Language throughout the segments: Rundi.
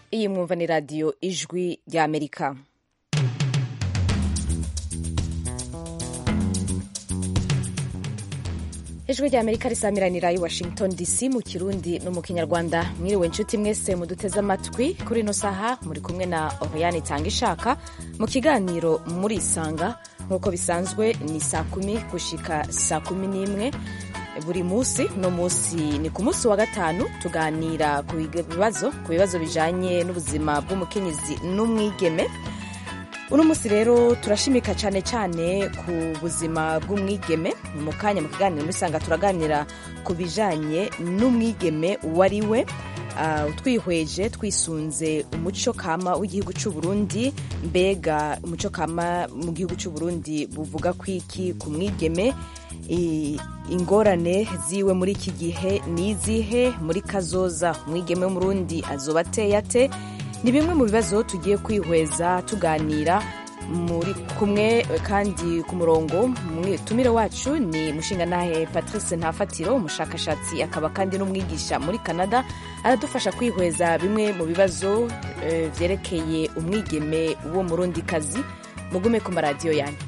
iyi mwumva ni radiyo ijwi ry'amerika ijwi rya amerika risamiranira i washington dc mu kirundi no mu kinyarwanda mwiriwe inshuti mwese muduteze amatwi kuri ino saha muri kumwe na oriyani itanga ishaka mu kiganiro murisanga nk'uko bisanzwe ni saa kumi gushika saa kumi n'imwe buri munsi uno munsi ni ku munsi wa gatanu tuganira ku bibazo ku bibazo bijanye n'ubuzima bw'umukenyezi n'umwigeme uno munsi rero turashimika cyane cyane ku buzima bw'umwigeme mu kanya mu kiganiro murisanga turaganira ku bijanye n'umwigeme uwo ari we uh, twihweje twisunze umuco kama w'igihugu cy'u Burundi mbega umuco kama mu gihugu cy'u Burundi buvuga kwiki ku mwigeme ingorane ziwe muri iki gihe ni izihe muri kazoza umwigeme w'umurundi azoba ateye ate ni bimwe mu bibazo tugiye kwihweza tuganira muri kumwe kandi ku murongo tumire wacu ni mushingantahe patrice ntafatiro umushakashatsi akaba kandi n'umwigisha muri canada aradufasha kwihweza bimwe mu bibazo byerekeye umwigeme wo murundi kazi mugume ku maradiyo yanyu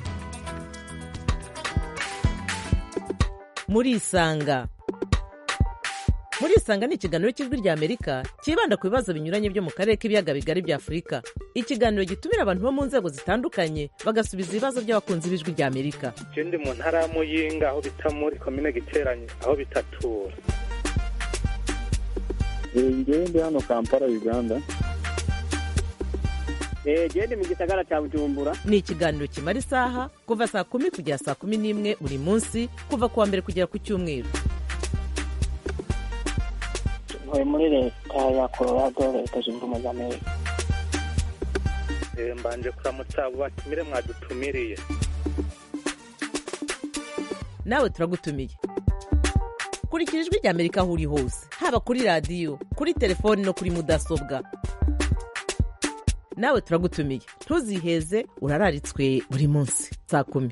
murisanga murisanga ni ikiganiro cy'ijwi rya amerika cyibanda ku bibazo binyuranye byo mu karere k'ibiyaga bigari bya afurika ikiganiro gitumira abantu bo mu nzego zitandukanye bagasubiza ibibazo by'abakunzi b'ijwi rya amerika je ndi mu ntara ya muyinga aho bita muri komine giteranye aho bitatura ngewe ndi hano kampala uganda gende mu gisagara cya bujumbura ni ikiganiro kimara isaha kuva saa kumi kugera saa kumi n'imwe buri munsi kuva ku wa mbere kugera ku cyumweru ntuye muri leta ya colorado leta zunze ubumwe za amerika mbanje kuramutsa abo batumire mwadutumiriye nawe turagutumiye kurikira ijwi rya amerika aho uri hose haba kuri radiyo kuri telefoni no kuri mudasobwa nawe turagutumiye ntuziheze urararitswe buri munsi saa kumi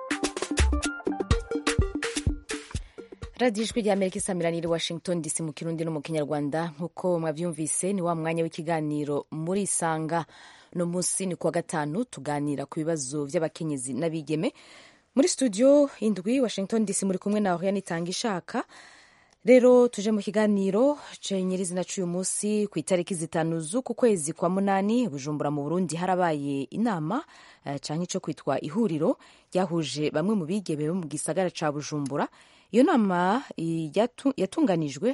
radiyo ijwi rya amerika isamiraniye washington dc mu kirundi no mu kinyarwanda nk'uko mwabyumvise ni wa mwanya w'ikiganiro muri isanga uno munsi ni kuwa gatanu tuganira ku bibazo by'abakenyezi n'abigeme muri studio indwi washington dc muri kumwe na oriane itanga ishaka rero tuje mu kiganiro nyirizina cy'uyu munsi ku itariki zitanu z'uku kwezi kwa munani bujumbura mu burundi harabaye inama cyangwa icyo kwitwa ihuriro ryahuje bamwe mu bigeme bo mu gisagara cya bujumbura iyo nama yatunganijwe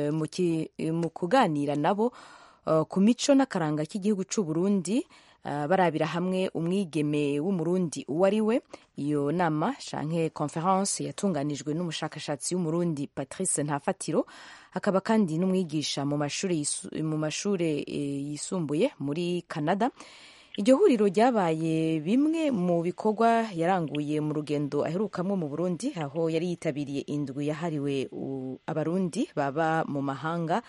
mu kuganira nabo ku mico n'akaranga k'igihugu cy'u Burundi barabira hamwe umwigeme w'umurundi uwo ari we iyo nama canke conference yatunganijwe n'umushakashatsi w'umurundi patrice ntafatiro akaba kandi n'umwigisha mu mashuri mu mashuri yisumbuye muri canada iryo huriro ryabaye bimwe mu bikorwa yaranguye mu rugendo aherukamwo mu burundi aho yari yitabiriye indwi yahariwe abarundi baba mu mahanga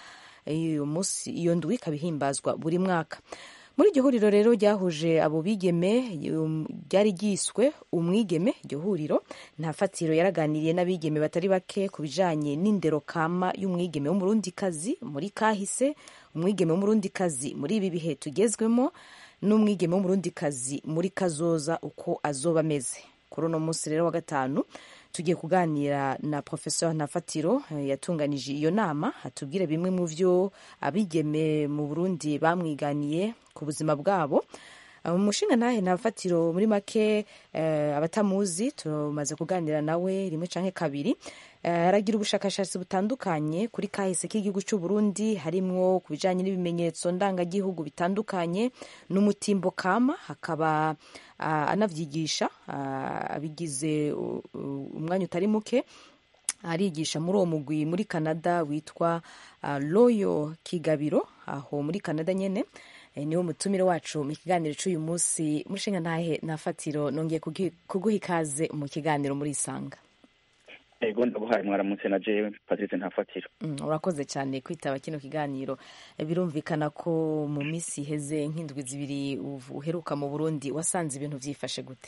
iyo ndwi ikaba ihimbazwa buri mwaka muri iryo huriro rero ryahuje abo bigeme ryari ryiswe umwigeme iryo huriro nta fatiro yaraganiriye n'abigeme batari bake ku bijanye n'indero kama y'umwigeme w'umurundikazi muri kahise umwigeme w'umurundikazi muri ibi bihe tugezwemo n'umwigeme w'umurundikazi muri kazoza uko azoba ameze kuri uno munsi rero wa gatanu tugiye kuganira na professeur Nafatiro yatunganije iyo nama atubwire bimwe mu vyo abigeme mu Burundi bamwiganiye ku buzima bwabo umushinga ntahe Nafatiro muri make abatamuzi tumaze kuganira nawe rimwe canke kabiri aragira ubushakashatsi butandukanye kuri kahise k'igihugu cy'u Burundi harimwo ku bijanye n'ibimenyetso ndangagihugu bitandukanye n'umutimbo kama hakaba anavyigisha abigize umwanya utari muke arigisha muri uwo mugwi muri Canada witwa Loyo Kigabiro aho muri Canada nyene niwo mutumire wacu mu kiganiro cy'uyu munsi mushinga ntahe nafatiro nongeye kuguha ikaze mu kiganiro muri isanga ego ndaguhaye mwaramutse na jewe patrice ntafatiro urakoze cyane kwitaba kino kiganiro birumvikana ko mu minsi iheze nk'indwi zibiri uheruka mu burundi wasanze ibintu byifashe gute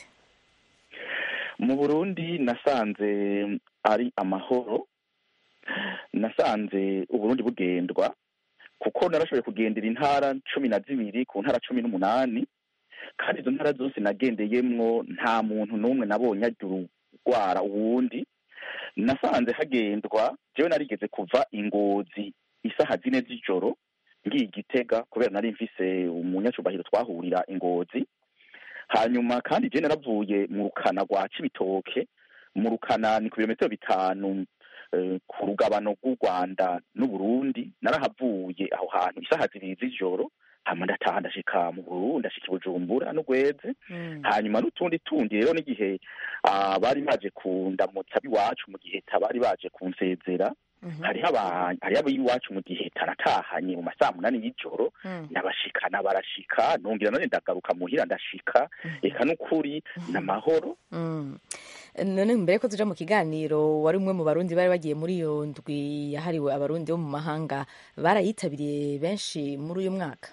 mu burundi nasanze ari amahoro nasanze uburundi bugendwa kuko kuko narashoboye kugendera intara cumi na zibiri ku ntara cumi n'umunani kandi izo ntara zose nagendeyemwo nta muntu n'umwe nabonye agira urwara uwundi nasanze hagendwa jewe narigeze kuva ingozi isaha zine z'ijoro ngiye igitega kubera nari mfise umunyacubahiro twahurira ingozi hanyuma kandi je naravuye mu rukana rwa cibitoke mu rukana ni ku birometero bitanu eh, ku rugabano rw'u rwanda n'uburundi narahavuye aho hantu isaha zibiri z'ijoro hama ndataha ndashika mu burundi ndashika i bujumbura n'ugweze Mm. hanyuma n'utundi tundi rero n'igihe ah, bari baje kundamutsa ab'iwacu mu gihe bari baje kunsezera Mhm. hariho aba- hariho ab'iwacu mu gihe tanatahanye mu masaha munani y'ijoro Mm. ndabashikana barashika nongera none ndagaruka muhira ndashika eka n'ukuri n'amahoro Mm. none mbere ko tuja mu kiganiro wari umwe mu barundi bari bagiye muri iyo ndwi yahariwe abarundi bo mu mahanga barayitabiriye benshi muri uyu mwaka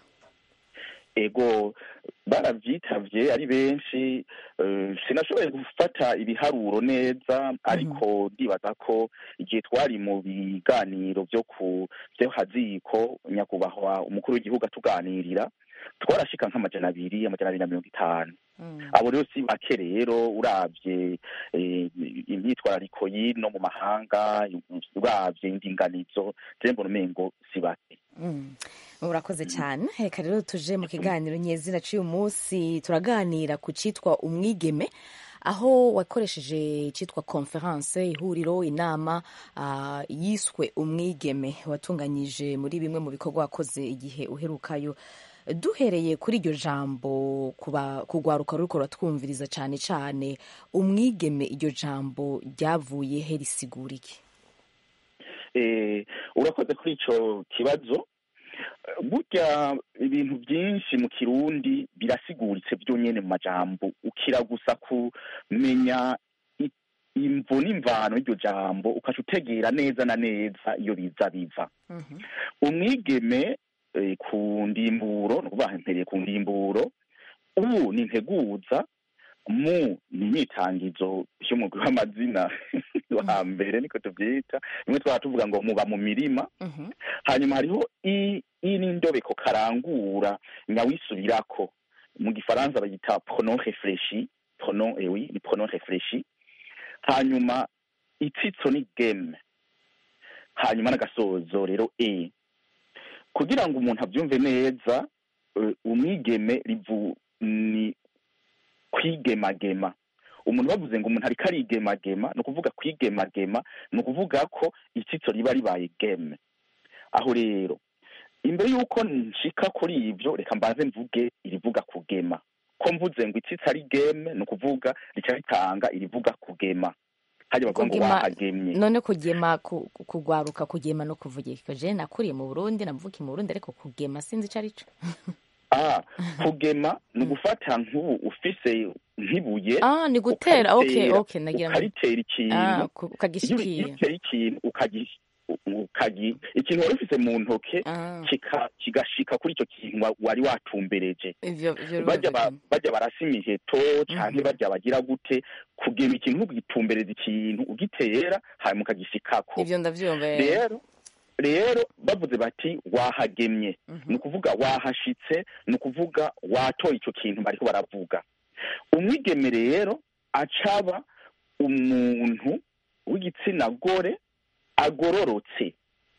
ego baravyitavye ari benshi eh, sinashoboye gufata ibiharuro neza ariko ndibaza ko igihe twari mu biganiro vyo ku vyo haziko nyakubahwa umukuru w'igihugu atuganirira twarashika nk'amajana abiri amajana abiri na mirongo itanu Mm. abo rero si bake rero uravye eh, imyitwarariko y'ino mu mahanga uravye indinganizo je mbona umengo si bake Mm. urakoze cyane reka rero tuje mu kiganiro nyezina cy'uyu munsi turaganira ku cyitwa umwigeme aho wakoresheje icyitwa conference ihuriro inama ah, yiswe umwigeme watunganyije muri bimwe mu bikorwa wakoze igihe uherukayo duhereye kuri iryo jambo kuba kugwaruka ruriko ruratwumviriza cyane cyane umwigeme iryo jambo ryavuye he risigura iki eh, urakoze kuri ico kibazo Eh, burya ibintu byinshi mu kirundi birasiguritse byonyene mu majambo ukira gusa kumenya i- imvo n'imvano y'iryo jambo ukaca utegera neza na neza iyo biza biva Mhm. umwigeme eh, ku ndimburo ni ukuvuga mpereye ku ndimburo u ni integuza mu ni imyitangizo y'umugwi w'amazina wa mbere niko tubyita rimwe twaba tuvuga ngo muba mu mirima Mhm. hanyuma hariho i i n'indobeko karangura nyawisubirako mu gifaransa bayita pronom réfléchi pronom eh oui ni pronom réfléchi hanyuma itsitso ni game hanyuma n'agasozo rero e kugira ngo umuntu abyumve neza eh, umwigeme rivu ni kwigemagema umuntu bavuze ngo umuntu ariko arigemagema ni ukuvuga kwigemagema ni ukuvuga ko itsitso riba ribaye game aho rero imbere y'uko nshika kuri ibyo reka mbanze mvuge irivuga kugema ko mvuze ngo itsitsi ari game ni ukuvuga rica ritanga irivuga kugema hajya bavuga ngo Kugema- wahagemye none kugema ku- ku- kugwaruka kugema no kuvugika je nakuriye mu burundi navukiye mu burundi ariko kugema sinzi ico arico ah kugema ni ugufata nk'ubu ufise nk'ibuye ah ni gutera okay ukaritera- okay nagira ngo ukaritera ikintu ah ku- iyo uri- iyo ukagishikira utera ikintu ukagi ukagi ikintu wari ufise mu ntoke ah kika kigashika kuri icyo kintu wa- wari watumbereje ivyo ivyo bajya ba- birumvikana. bajya barasa imiheto canke Mhm. bajya bagira gute kugema ikintu ugitumbereza ikintu ugitera hanyuma ukagishikako ivyo ndavyumva eh. rero rero bavuze bati wahagemye Mhm. ni ukuvuga wahashitse ni ukuvuga watoye icyo kintu bariko baravuga umwigeme rero acaba umuntu w'igitsina gore agororotse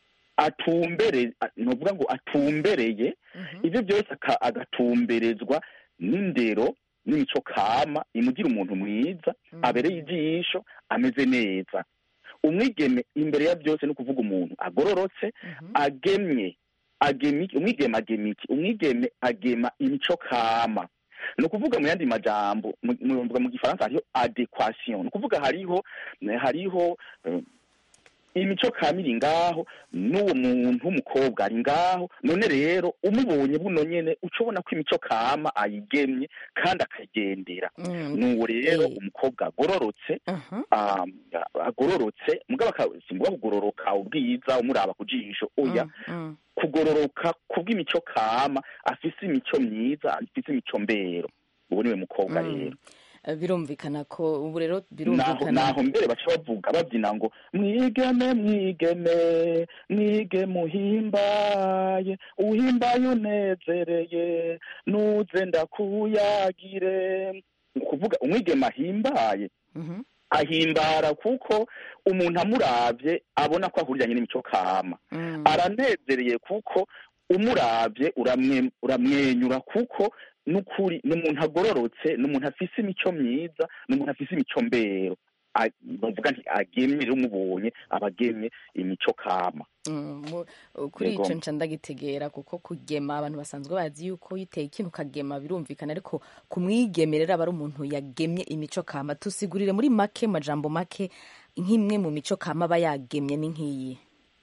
atumbere nuvuga ngo atumbereye Mhm. ibyo byose aka- agatumberezwa n'indero n'imico kama imugira umuntu mwiza Mhm. abereye ijisho ameze neza umwigeme imbere ya byose ni ukuvuga umuntu agororotse Mhm. agemye agema iki umwigeme agema iki umwigeme agema imico kama ni ukuvuga mu yandi majambo mu- mu mu gifaransa hariho adequation ni ukuvuga hariho hariho eh, imico kama iri ngaho n'uwo muntu w'umukobwa ari ngaho none rero umubonye buno nyene uca ubona ko imico kama ayigemye kandi akagendera Mm. n'uwo rero Eh. umukobwa agororotse Mhm. um, agororotse mugabo aka- simvuga kugororoka ubwiza umuraba ku jisho oya Mm, mm. kugororoka kubw'imico kama afise imico myiza afise imico mbero uwo niwe mukobwa Mm. rero Eh, birumvikana ko ubu rero naho birumvikana naho mbere baca bavuga babyina ngo mwigeme mwigeme mwige muhimbaye uhimbaye unezereye nuze ndakuyagire ni ukuvuga umwigeme ahimbaye Mhm. ahimbara kuko umuntu amuravye abona ko ahuriranye n'imico kama Mm. aranezereye kuko umuravye uramwe- uramwenyura kuko n'ukuri ni umuntu agororotse ni umuntu afise imico myiza ni umuntu afise imico mbero A- bavuga nti agemye rero umubonye aba agemye imico kama Mm, mu- kuri Yego. ico nca ndagitegera kuko kugema abantu basanzwe bazi yuko iyo uteye ikintu ukagema birumvikana ariko kumwigemerera aba ari umuntu yagemye imico kama tusigurire muri make majambo make nk'imwe mu mico kama aba yagemye ni nk'iyi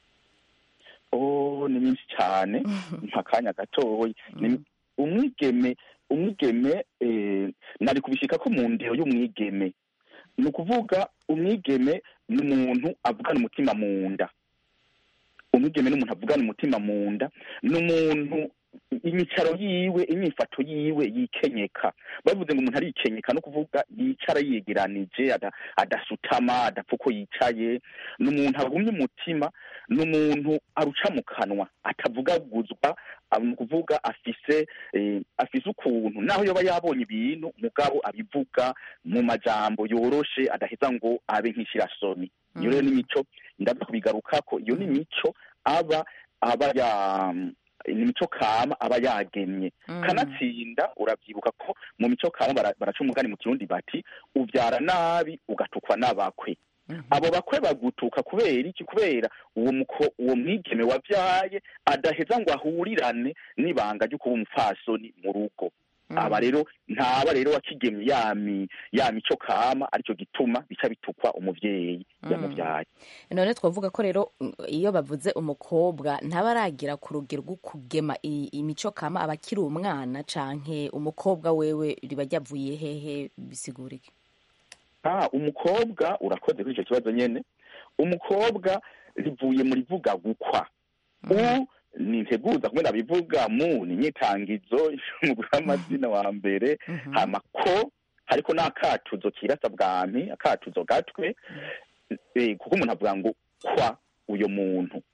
oh ni myinshi cyane nk'akanya gatoya Ni- umwigeme umwigeme eh, nari kubishika ko mu ndero y'umwigeme ni ukuvuga umwigeme ni umuntu avugana umutima mu nda umwigeme ni umuntu avugana umutima mu nda ni umuntu imicaro yiwe imyifato yiwe yikenyeka bavuze ngo umuntu arikenyeka no kuvuga yicara yegeranije ada- adasutama adapfa uko yicaye ni umuntu agumye umutima ni umuntu aruca mu kanwa atavugaguzwa aba- ni ukuvuga afise eh, afise ukuntu naho yoba yabonye ibintu mugabo abivuga mu majambo yoroshe adaheza ngo abe nk'ishirasoni iyo rero n'imico ndaza kubigarukako iyo ni imico aba aba ya ni imico kama aba yagemye Mm. kanatsinda urabyibuka ko mu mico kama bara- baraca umugani mu kirundi bati ubyara nabi ugatukwa n'abakwe Mhm. abo bakwe bagutuka kubera iki kubera uwo muko uwo mwigeme wabyaye adaheza ngo ahurirane n'ibanga ryo kuba umupfasoni mu rugo Mm. aba rero ntaba rero wakigemye yami ya mico kama aricyo gituma bica bitukwa umuvyeyi yamuvyaye none twavuga ko rero mm, iyo bavuze umukobwa ntaba aragira ku rugero rwo kugema i- imico kama aba akiri umwana canke umukobwa wewe riba ryavuye hehe bisigura iki ah umukobwa urakoze kuri icyo kibazo nyene umukobwa rivuye mu rivuga gukwa u ni integuza kumwe nabivuga mu ni inyitangizo umugore w'amazina wa mbere Mhm. hama ko hariko n'akatuzo kirasa bwami akatuzo gatwe eh, kuko umuntu avuga ngo kwa uyo muntu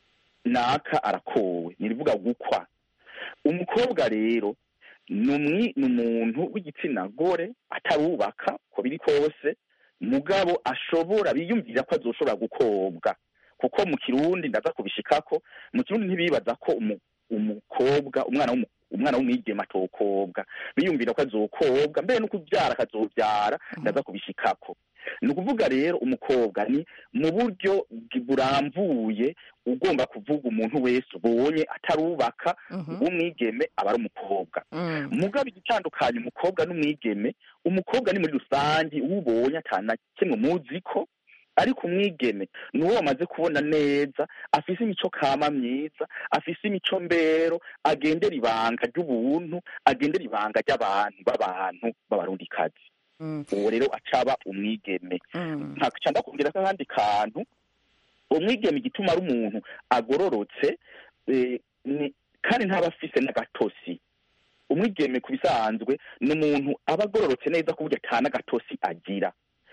naka arakowe nirivuga gukwa umukobwa rero ni umwi- ni umuntu w'igitsina gore atarubaka ko biri kose mugabo ashobora biyumvira ko azoshobora gukobwa kuko mu kirundi ndaza kubishikako mu kirundi ntibibaza ko umu- umukobwa umwana w'umu- umwana w'umwigema atokobwa biyumvira ko azokobwa mbere no kubyara akazobyara ndaza kubishikako ni ukuvuga rero umukobwa ni mu buryo bwi- burambuye ugomba kuvuga umuntu wese ubonye atarubaka Mhm. w'umwigeme aba ari umukobwa Mm. mugabo igitandukanye umukobwa n'umwigeme umukobwa ni muri rusange uwo ubonye atana kimwe muzi ko ariko umwigeme ni uwo wamaze kubona neza afise imico kama myiza afise imico mbero agendera ibanga ry'ubuntu agendera ibanga ry'abantu b'abantu b'abarundikazi Mm. uwo rero acaba umwigeme Mm. ntaca ndakubwira ko akandi kantu umwigeme igituma ari umuntu agororotse eh, ni- kandi ntaba afise n'agatosi umwigeme ku bisanzwe ni umuntu aba agororotse neza ku buryo ata n'agatosi agira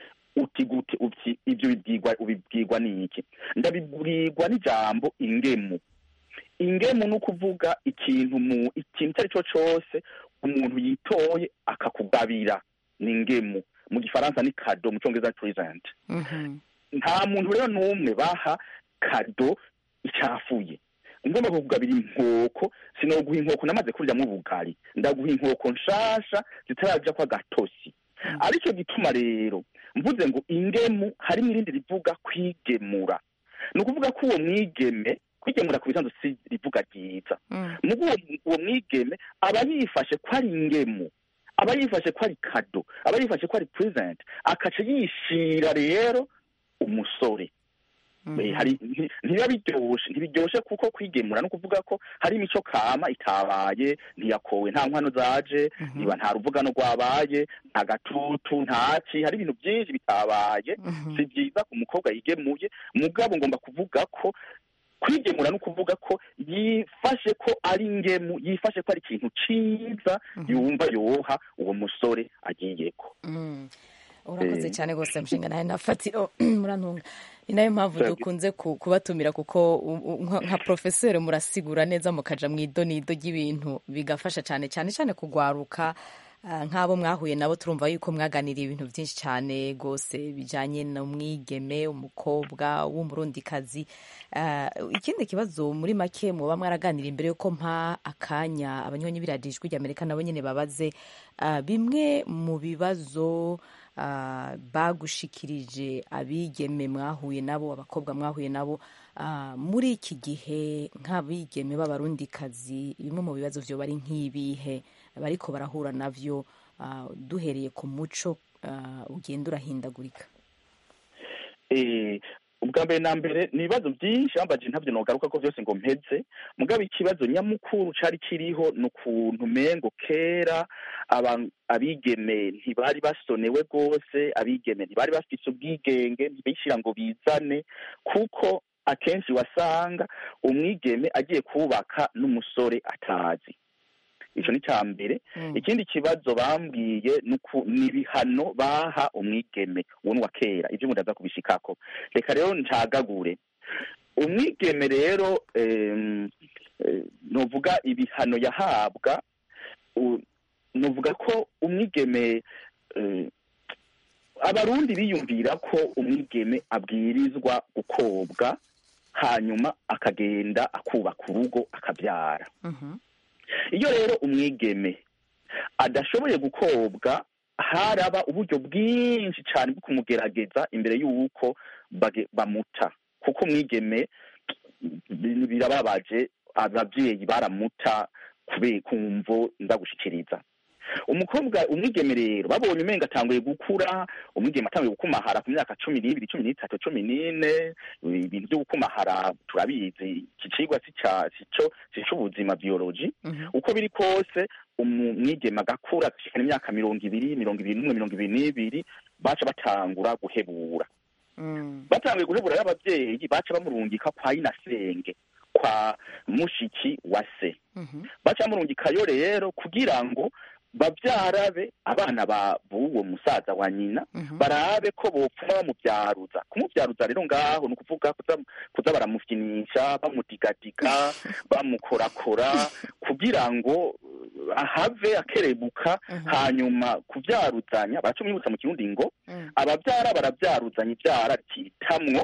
uti gute uti ibyo bibwirwa ubibwirwa n'iki ndabibwirwa n'ijambo ingemu ingemu ni ukuvuga ikintu mu ikintu icyo ari cyo cyose umuntu yitoye akakugabira ni ingemu mu gifaransa ni kado mu cyongereza ni present Mhm. nta muntu rero n'umwe baha kado icafuye ngomba kukugabira inkoko sinoguha inkoko namaze kuryamo ubugari ndaguha inkoko nshasha zitaraja kwa gatosi aricyo gituma rero mvuze ngo ingemu harimo irindi rivuga kwigemura ni ukuvuga ko uwo mwigeme kwigemura ku bisanzwe si rivuga ryiza Mm. mugo uwo uwo mwigeme aba yifashe ko ari ingemu aba yifashe ko ari kado aba yifashe ko ari present akaca yishira rero umusore Mhm. Eh, hari nti- ntibiba biryoshe ntibiryoshe kuko kwigemura no kuvuga ko hari imico kama itabaye ntiyakowe nta nkwano zaje Mhm. niba nta ruvugano rwabaye nta gatutu ntaki hari ibintu byinshi bitabaye Mhm. si byiza ku mukobwa yigemuye mugabo ngomba kuvuga ko kwigemura ni ukuvuga ko yifashe ko ari ingemu yifashe ko ari ikintu ciza yumva yoha uwo musore agiyeko Mm. urakoze cyane rwose mushinga nawe nafatiro murantunga ni nayo mpamvu Thank you. dukunze ku- kubatumira kuko u- u- nka nka porofeseri murasigura neza mukaja mu idonido ry'ibintu bigafasha cyane cyane cyane kugwaruka ah, nk'abo mwahuye nabo turumva yuko mwaganiriye ibintu byinshi cyane rwose bijanye n'umwigeme umukobwa w'umurundikazi Ah, ikindi kibazo muri make muba mwaraganira imbere yuko mpa akanya abanywanyi biradijwi ry'amerika nabo nyine babaze ah, bimwe mu bibazo ah, bagushikirije abigeme mwahuye nabo abakobwa mwahuye nabo ah, muri iki gihe nk'abigeme b'abarundikazi bimwe mu bibazo vyo bari nk'ibihe bariko barahura navyo ah, duhereye ku muco ah, ugenda urahindagurika Eh, ubwa mbere na mbere ni ibibazo byinshi bambaje ntabyo nogaruka ko byose ngo mpeze mugabo ikibazo nyamukuru cari kiriho ni ukuntu mengo kera aba- abigeme ntibari basonewe rwose abigeme ntibari bafise ubwigenge ntibishyira ngo bizane kuko akenshi wasanga umwigeme agiye kubaka n'umusore atazi ico ni ca mbere Mm. ikindi kibazo bambwiye ni uku- ni ibihano baha umwigeme uwo ni uwa kera ibyo ndaza kubishikako reka rero ncagagure umwigeme rero em, eh, novuga ibihano yahabwa u- novuga ko umwigeme eh, abarundi biyumvira ko umwigeme abwirizwa gukobwa hanyuma akagenda akubaka urugo akabyara Mhm. iyo rero umwigeme adashoboye gukobwa haraba uburyo bwinshi cyane bwo kumugerageza imbere y'uko bage- bamuta kuko umwigeme bi- birababaje ababyeyi baramuta kubera kumvo ndagushikiriza umukobwa umwigeme rero babonye umenga atanguye gukura umwigeme atanguye gukumahara ku myaka cumi n'ibiri cumi n'itatu cumi n'ine ibintu byo gukumahara turabizi iki cigwa si ca- si co si c'ubuzima biology Mhm. uko biri kose umwigeme agakura agashikana imyaka mirongo ibiri mirongo ibiri n'umwe mirongo ibiri n'ibiri baca batangura guhebura Mm. batanguye guhebura y'ababyeyi baca bamurungika kwa inasenge kwa mushiki wa se Mhm. baca bamurungikayo rero kugira ngo babyarabe abana ba b'uwo musaza wa nyina Mhm. barabe ko bopfuma bamubyaruza kumubyaruza rero ngaho ni ukuvuga kuza, kuza baramufyinisha bamudigadiga bamukorakora kugira ngo uh, ahave akerebuka Mhm. hanyuma kubyaruzanya baracumwibutsa mu kirundi ngo Mm. ababyara barabyaruzanya ibyara rikitamwo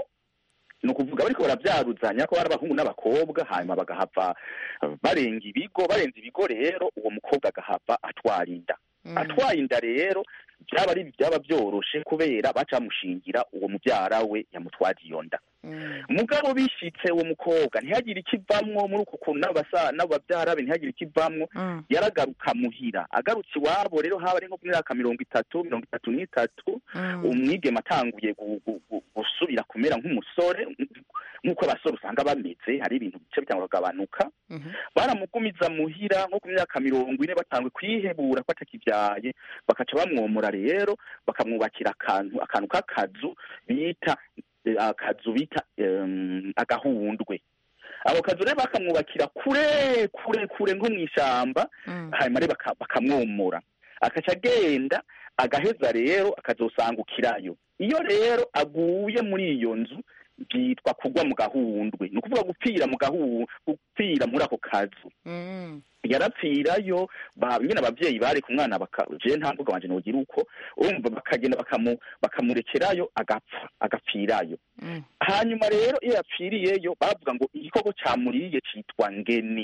ni ukuvuga bariko barabyaruzanya ko bari abahungu n'abakobwa hanyuma bagahava uh, barenga ibigo barenze ibigo rero uwo mukobwa agahava atwara inda Mm. atwaye inda rero byaba ari byaba byoroshe kubera baca bamushingira uwo mubyara we yamutwara iyo nda Mm. mugabo bishitse uwo mukobwa ntihagire ikivamwo muri uko kuntu n'abasa n'ababyara be ntihagire ikivamwo Mm. yaragaruka muhira agarutse iwabo rero haba ari nko ku myaka mirongo itatu mirongo itatu n'itatu Mm. umwigeme atanguye gu- gu- gu- gusubira kumera nk'umusore nk'uko abasore usanga bameze hari ibintu bice bitangwa kugabanuka Mhm. baramugumiza muhira nko ku myaka mirongo ine batangwe kwihebura ko atakibyaye bakaca bamwomora rero bakamwubakira akantu akantu k'akazu bita eh, akazu bita em, agahundwe ako kazu rero bakamwubakira kure kure kure nko mw'ishamba Mm. hanyuma rero baka- bakamwomora akaca agenda agaheza rero akazosangukirayo iyo rero aguye muri iyo nzu byitwa kugwa mu gahundwe ni ukuvuga gupfira mu gahu gupfira muri ako kazu Mm. yarapfirayo ba nyine abavyeyi bari ku mwana baka je nta mvuga wanje nogira uko urumva bakagenda bakamu bakamurekerayo agapfa agapfirayo Mm. hanyuma rero iyo yapfiriyeyo bavuga ngo igikoko camuriye citwa ngeni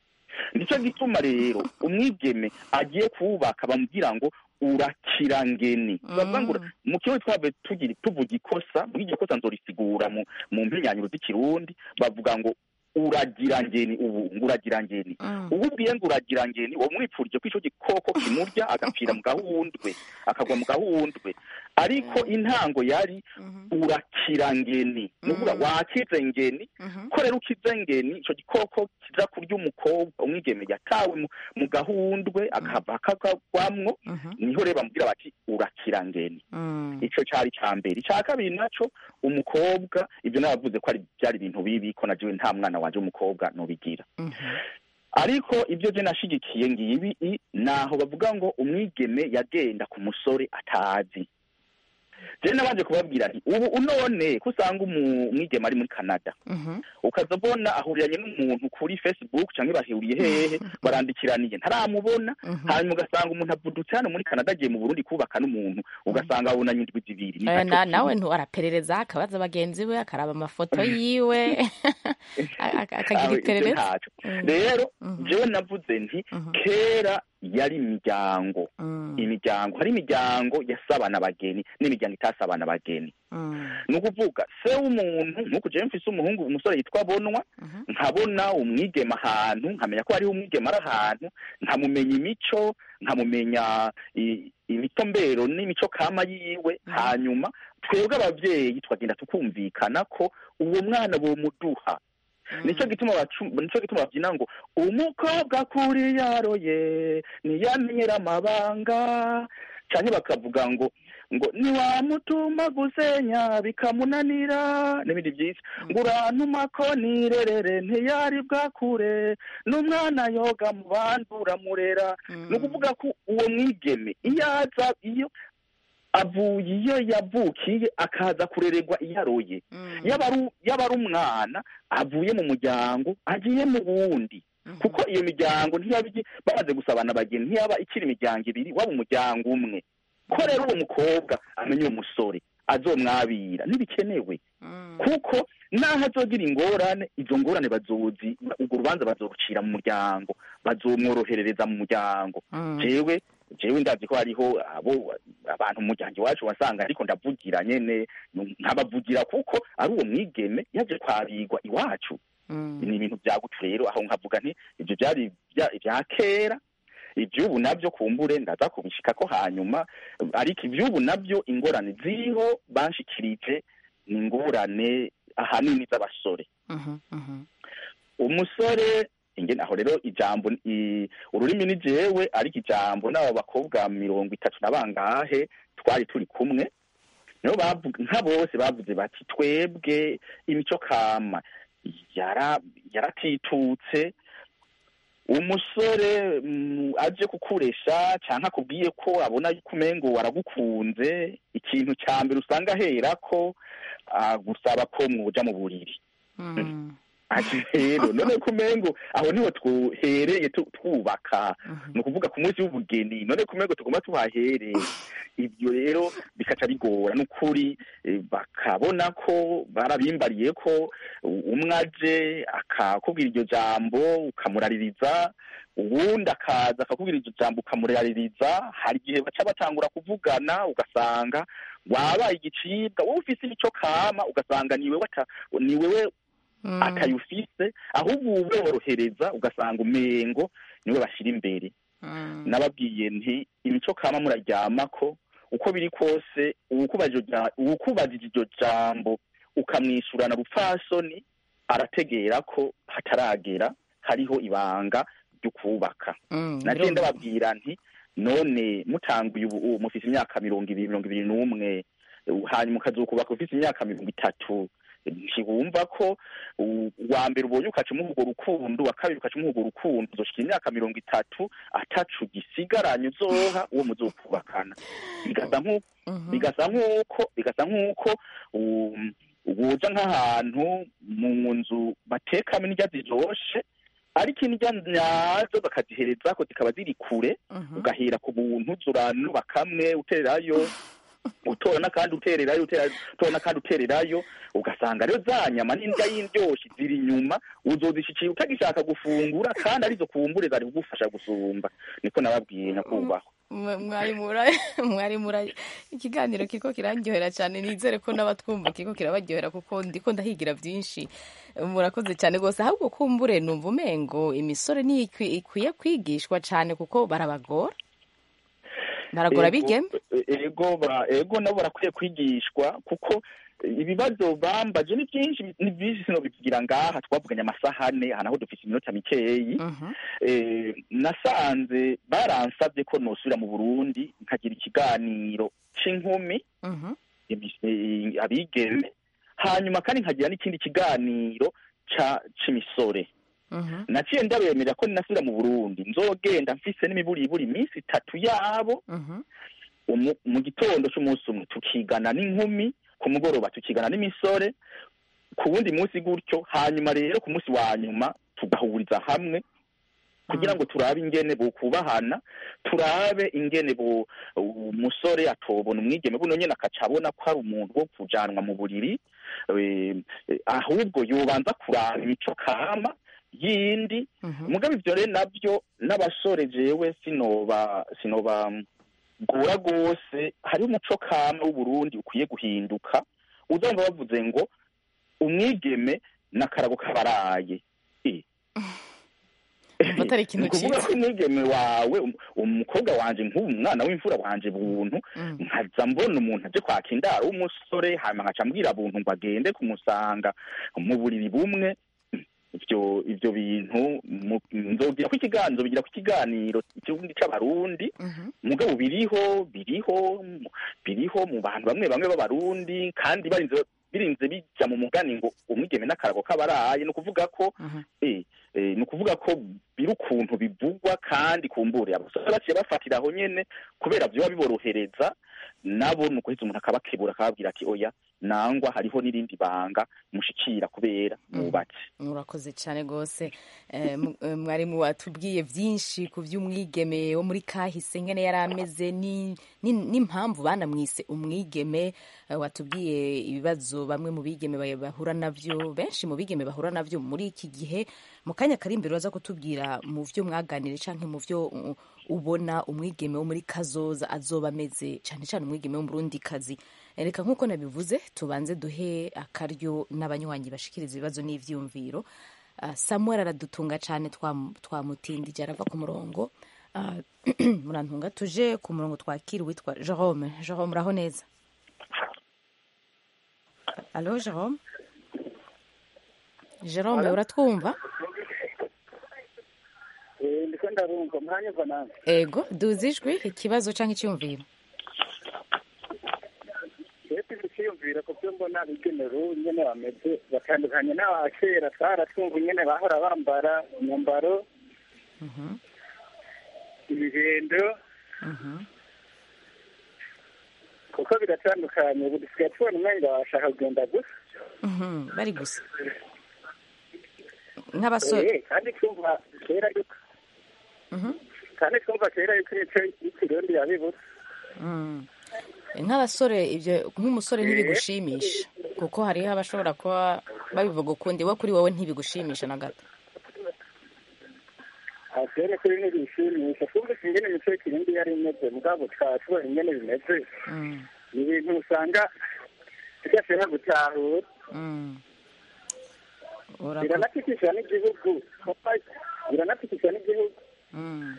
nicyo gituma rero umwigeme agiye kuwubaka bamubwira ngo urakira ngeni bavuga ngo Mm. mu kirundi twave tugira tuvuga ikosa muri iryo kosa nzorisigura mu mu mpenyanyuro z'ikirundi bavuga ngo uragira ngeni ubu ngo uragira ngeni Mm. ubu ubwiye ngo uragira ngeni uwo mwipfurije ko ico gikoko kimurya agapfira mu gahundwe akagwa mu gahundwe ariko intango yari Mhm. urakira ngeni ni ukuvuga Mm. wakize ngeni Mhm. ko rero ukize ngeni ico gikoko kiza kurya umukobwa umwigeme yatawe mu, mu gahundwe akava akagwamwo Mhm. niho rero bamubwira bati urakira ngeni Mm. ico cari ca mbere ica kabiri naco umukobwa ivyo nabavuze ko ari byari ibintu bibi ko najewe nta mwana wanje w'umukobwa nobigira Mhm. ariko ibyo je nashigikiye ngibi i- naho bavuga ngo umwigeme yagenda ku musore atazi je nabanje kubabwira nti ubu unone ko usanga umu- umwigeme ari muri canada Mhm. ukaza ubona ahuriranye n'umuntu kuri facebook canke bahuriye hehe barandikiraniye ntaramubona Mhm. hanyuma ugasanga umuntu avudutse hano muri canada agiye mu burundi kubaka n'umuntu ugasanga abonanye indwi zibiri Ni Eh, ntaco na- kibi. nawe ntu araperereza akabaza bagenzi we akaraba amafoto yiwe a- a- akagira Aho ivyo iperereza ntaco Mm. rero Mhm. jewe navuze nti Mhm. kera yari imiryango Mm. imiryango hari imiryango yasabana abageni n'imiryango itasabana abageni Mm. ni ukuvuga se w'umuntu nk'uku jewe mfise umuhungu umusore yitwa bonwa Mhm. nkabona umwigema ahantu nkamenya ko hariho umwigema ari ahantu nkamumenya imico nkamumenya i- imitombero n'imico kama yiwe Mhm. hanyuma twebwe abavyeyi twagenda tukumvikana ko uwo mwana bomuduha nico gituma bacu nico gituma bavyina ngo umukobwa kuri yaroye ntiyamenyera amabanga canke bakavuga ngo ngo niwamutuma gusenya bikamunanira n'ibindi vyinshi ngo urantuma ko nirerere ntiyari bwakure n'umwana yoga mu bandi uramurera ni ukuvuga ko uwo mwigeme iyo aza iyo avuye iyo yavukiye akaza kurererwa iyo aroye yaba ari yaba ari umwana avuye mu muryango agiye mu wundi kuko iyo miryango ntiyaba igi- bamaze gusabana abageni ntiyaba ikiri imiryango ibiri waba umuryango umwe ko rero uwo mukobwa amenya uwo musore azomwabira ntibikenewe kuko naho azogira ingorane izo ngorane bazozi urwo rubanza bazorucira mu muryango bazomworoherereza mu muryango jewe jewe ndazi ko hariho abo abantu mu muryango iwacu wasanga ariko ndavugira nyene nkabavugira kuko ari uwo mwigeme yaje kwabigwa iwacu ni ibintu byagutu rero aho nkavuga nti ibyo byari ibya- ibya kera iby'ubu nabyo kumbure ndaza kubishikako hanyuma ariko iby'ubu nabyo ingorane ziriho banshikirije ni ingorane ahanini z'abasore umusore ingene aho rero ijambo i- ururimi ni jewe ariko ijambo n'abo bakobwa mirongo itatu na bangahe twari turi kumwe nibo bavuga nka bose bavuze bati twebwe imico kama yara yaratitutse umusore mm, aje kukuresha canke akubwiye ko abona yuko umengo waragukunze ikintu ca mbere usanga aherako agusaba ko mwoja mu buriri ati rero none ko umengo aho niho twohereye tu- twubaka ni ukuvuga ku munsi w'ubugeni none ko umengo tugomba tuhahereye ibyo rero bikaca bigora n'ukuri eh, bakabona ko barabimbariye ko u- umwe aje akakubwira iryo jambo ukamuraririza uwundi akaza akakubwira iryo jambo ukamuraririza hari igihe baca batangura kuvugana ugasanga wabaye igicibwa wowe ufise imico kama ugasanga ni wewe ata- ni wewe atayufise ahubwo uborohereza ugasanga umengo niwe bashyira imbere nababwiye nti imico kama muraryamako uko biri kose uwukubajije iryo- uwukubajije iryo jambo ukamwishyurana rupfasoni arategera ko hataragera hariho ibanga ryo kubaka nagiye ndababwira nti none mutanguye ubu ubu mufise imyaka mirongo ibiri mirongo ibiri n'umwe uh, hanyuma ukazokubaka ufise imyaka mirongo itatu ntiwumva ko u- uwa mbere ubonye ukaca umuha urwo rukundo uwa kabiri ukaca umuha urwo rukundo uzoshika imyaka mirongo itatu atacu gisigaranye uzoha uwo muzokubakana bigasa nk'uko bigasa nk'uko bigasa nk'uko um, woja nk'ahantu mu nzu batekamo indya ziryoshe ariko indya nyazo bakaziherezako zikaba ziri kure ugahera ku buntu zuranuba kamwe utererayo utora n'akandi utererayo utera- utora n'akandi utererayo ugasanga rero za nyama n'indya y'indyoshi ziri inyuma uzozishikira utagishaka gufungura kandi arizo kumbure zari kugufasha gusumba niko nababwiye nyakubahwa mwa- mwari mura mwari mura ikiganiro kiko kirandyohera cyane nizere ko n'abatwumva kiko kirabaryohera kuko ndiko ndahigira byinshi murakoze cyane rwose ahubwo kumbure numva umengo imisore niyo ikwi- ikwiye kwigishwa cyane kuko barabagora baragora Ego, bigeme ego ba- ego nabo barakwiye kwigishwa kuko ibibazo bambaje ni byinshi ni byinshi sino bigira ngaha twavuganye amasaha ane aha naho dufite iminota mikeyi Mhm, eh, nasanze baransabye ko nosubira mu burundi nkagira ikiganiro c'inkumi mhm, ebi- eh, abigeme hanyuma kandi nkagira n'ikindi kiganiro ca c'imisore mhm, naciye ndabemerera ko ninasubira mu burundi nzogenda mfise n'imiburiburi iminsi itatu yabo mhm, umu- mu gitondo c'umunsi umwe tukigana n'inkumi ku mugoroba tukigana n'imisore ku wundi munsi gutyo hanyuma rero ku munsi wa nyuma tugahuriza hamwe kugira ngo turabe ingene bokubahana turabe ingene bo umusore atobona umwigeme buno nyene akaca abona ko ari umuntu wo kujanwa mu buriri eh, eh, ahubwo yobanza kuraba imico kama yindi mhm. mugabe ivyo rero navyo n'abasore jewe sinoba sinoba gora gose hari umuco kama w'uburundi ukwiye guhinduka uzumva bavuze ngo umwigeme n'akarago kabaraye Eh. Umva atari ikintu Ni ukuvuga ciza. ko umwigeme wawe um- umukobwa wanje nk'ubu umwana w'imfura wanje buntu Mm. nkaza mbona umuntu aje kwaka indaro w'umusore hanyuma nkaca mbwira buntu ngo agende kumusanga mu buriri bumwe ivyo ivyo bintu mu- nzogira ko ikiganiro bigira ku ikiganiro ikirundi c'abarundi Mhm, mugabo biriho biriho biriho mu bantu bamwe bamwe b'abarundi kandi barinze birinze bija mu mugani ngo umwigeme n'akarago k'abaraye ni ukuvuga ko mhm. eh, eh, ni ukuvuga ko biri ukuntu bivugwa kandi kumbure abasore baciye bafatira aho nyene kubera vyoba biborohereza nabo ni ukuheza umuntu akabakebura akababwira ati oya nangwa hariho n'irindi banga mushikira kubera mwubatse murakoze cyane rwose Eh, mu- eh, mwarimu watubwiye byinshi ku by'umwigeme wo muri kahise ngene yari ameze ni- ni- n'impamvu banamwise umwigeme Eh, watubwiye ibibazo bamwe mu bigeme ba- bahura navyo benshi mu bigeme bahura navyo muri iki gihe mu kanya kari imbere waza kutubwira mu vyo mwaganire canke mu vyo uh, ubona umwigeme wo muri kazoza azoba ameze cyane cyane umwigeme w'umurundikazi Eh, reka nk'uko nabivuze tubanze duhe akaryo n'abanywanyi bashikiriza ibibazo n'ivyumviro Ah, samuel aradutunga cyane twam- twamutindije arava ku murongo Ah, murantunga tuje ku murongo twakira uwitwa jerome jerome uraho neza alo jerome jerome uratwumva Eh, ndiko ndarumva mwanyumva nanjye ego duze ijwi ikibazo cyangwa icyumviro twebwe tukiyumvira ku byo mbona bigenewe nyene bameze batandukanye n'aba kera twaratwumva nyene bahora bambara imyambaro Mhm, ibihendo mhm, kuko biratandukanye ubu dusigaye tubona umenga bashaka kugenda gusa mhm, bari gusa nk'abasore Eh, kandi twumva kera yuko Mhm, kandi twumva kera yuko imico y'ikirundi yabibutse mm. nk'abasore ibyo nk'umusore ntibigushimisha kuko hariho abashobora kuba babivuga ukundi we kuri wowe ntibigushimisha na gato atere kuri ntibishimisha twumvise ingene imico y'ikirundi yari imeze mugabo tukaba tubona ingene bimeze Mm, ni ibintu usanga tudashobora gutahura mm. Urakoze. biranatikisha n'igihugu biranatikisha n'igihugu Mm.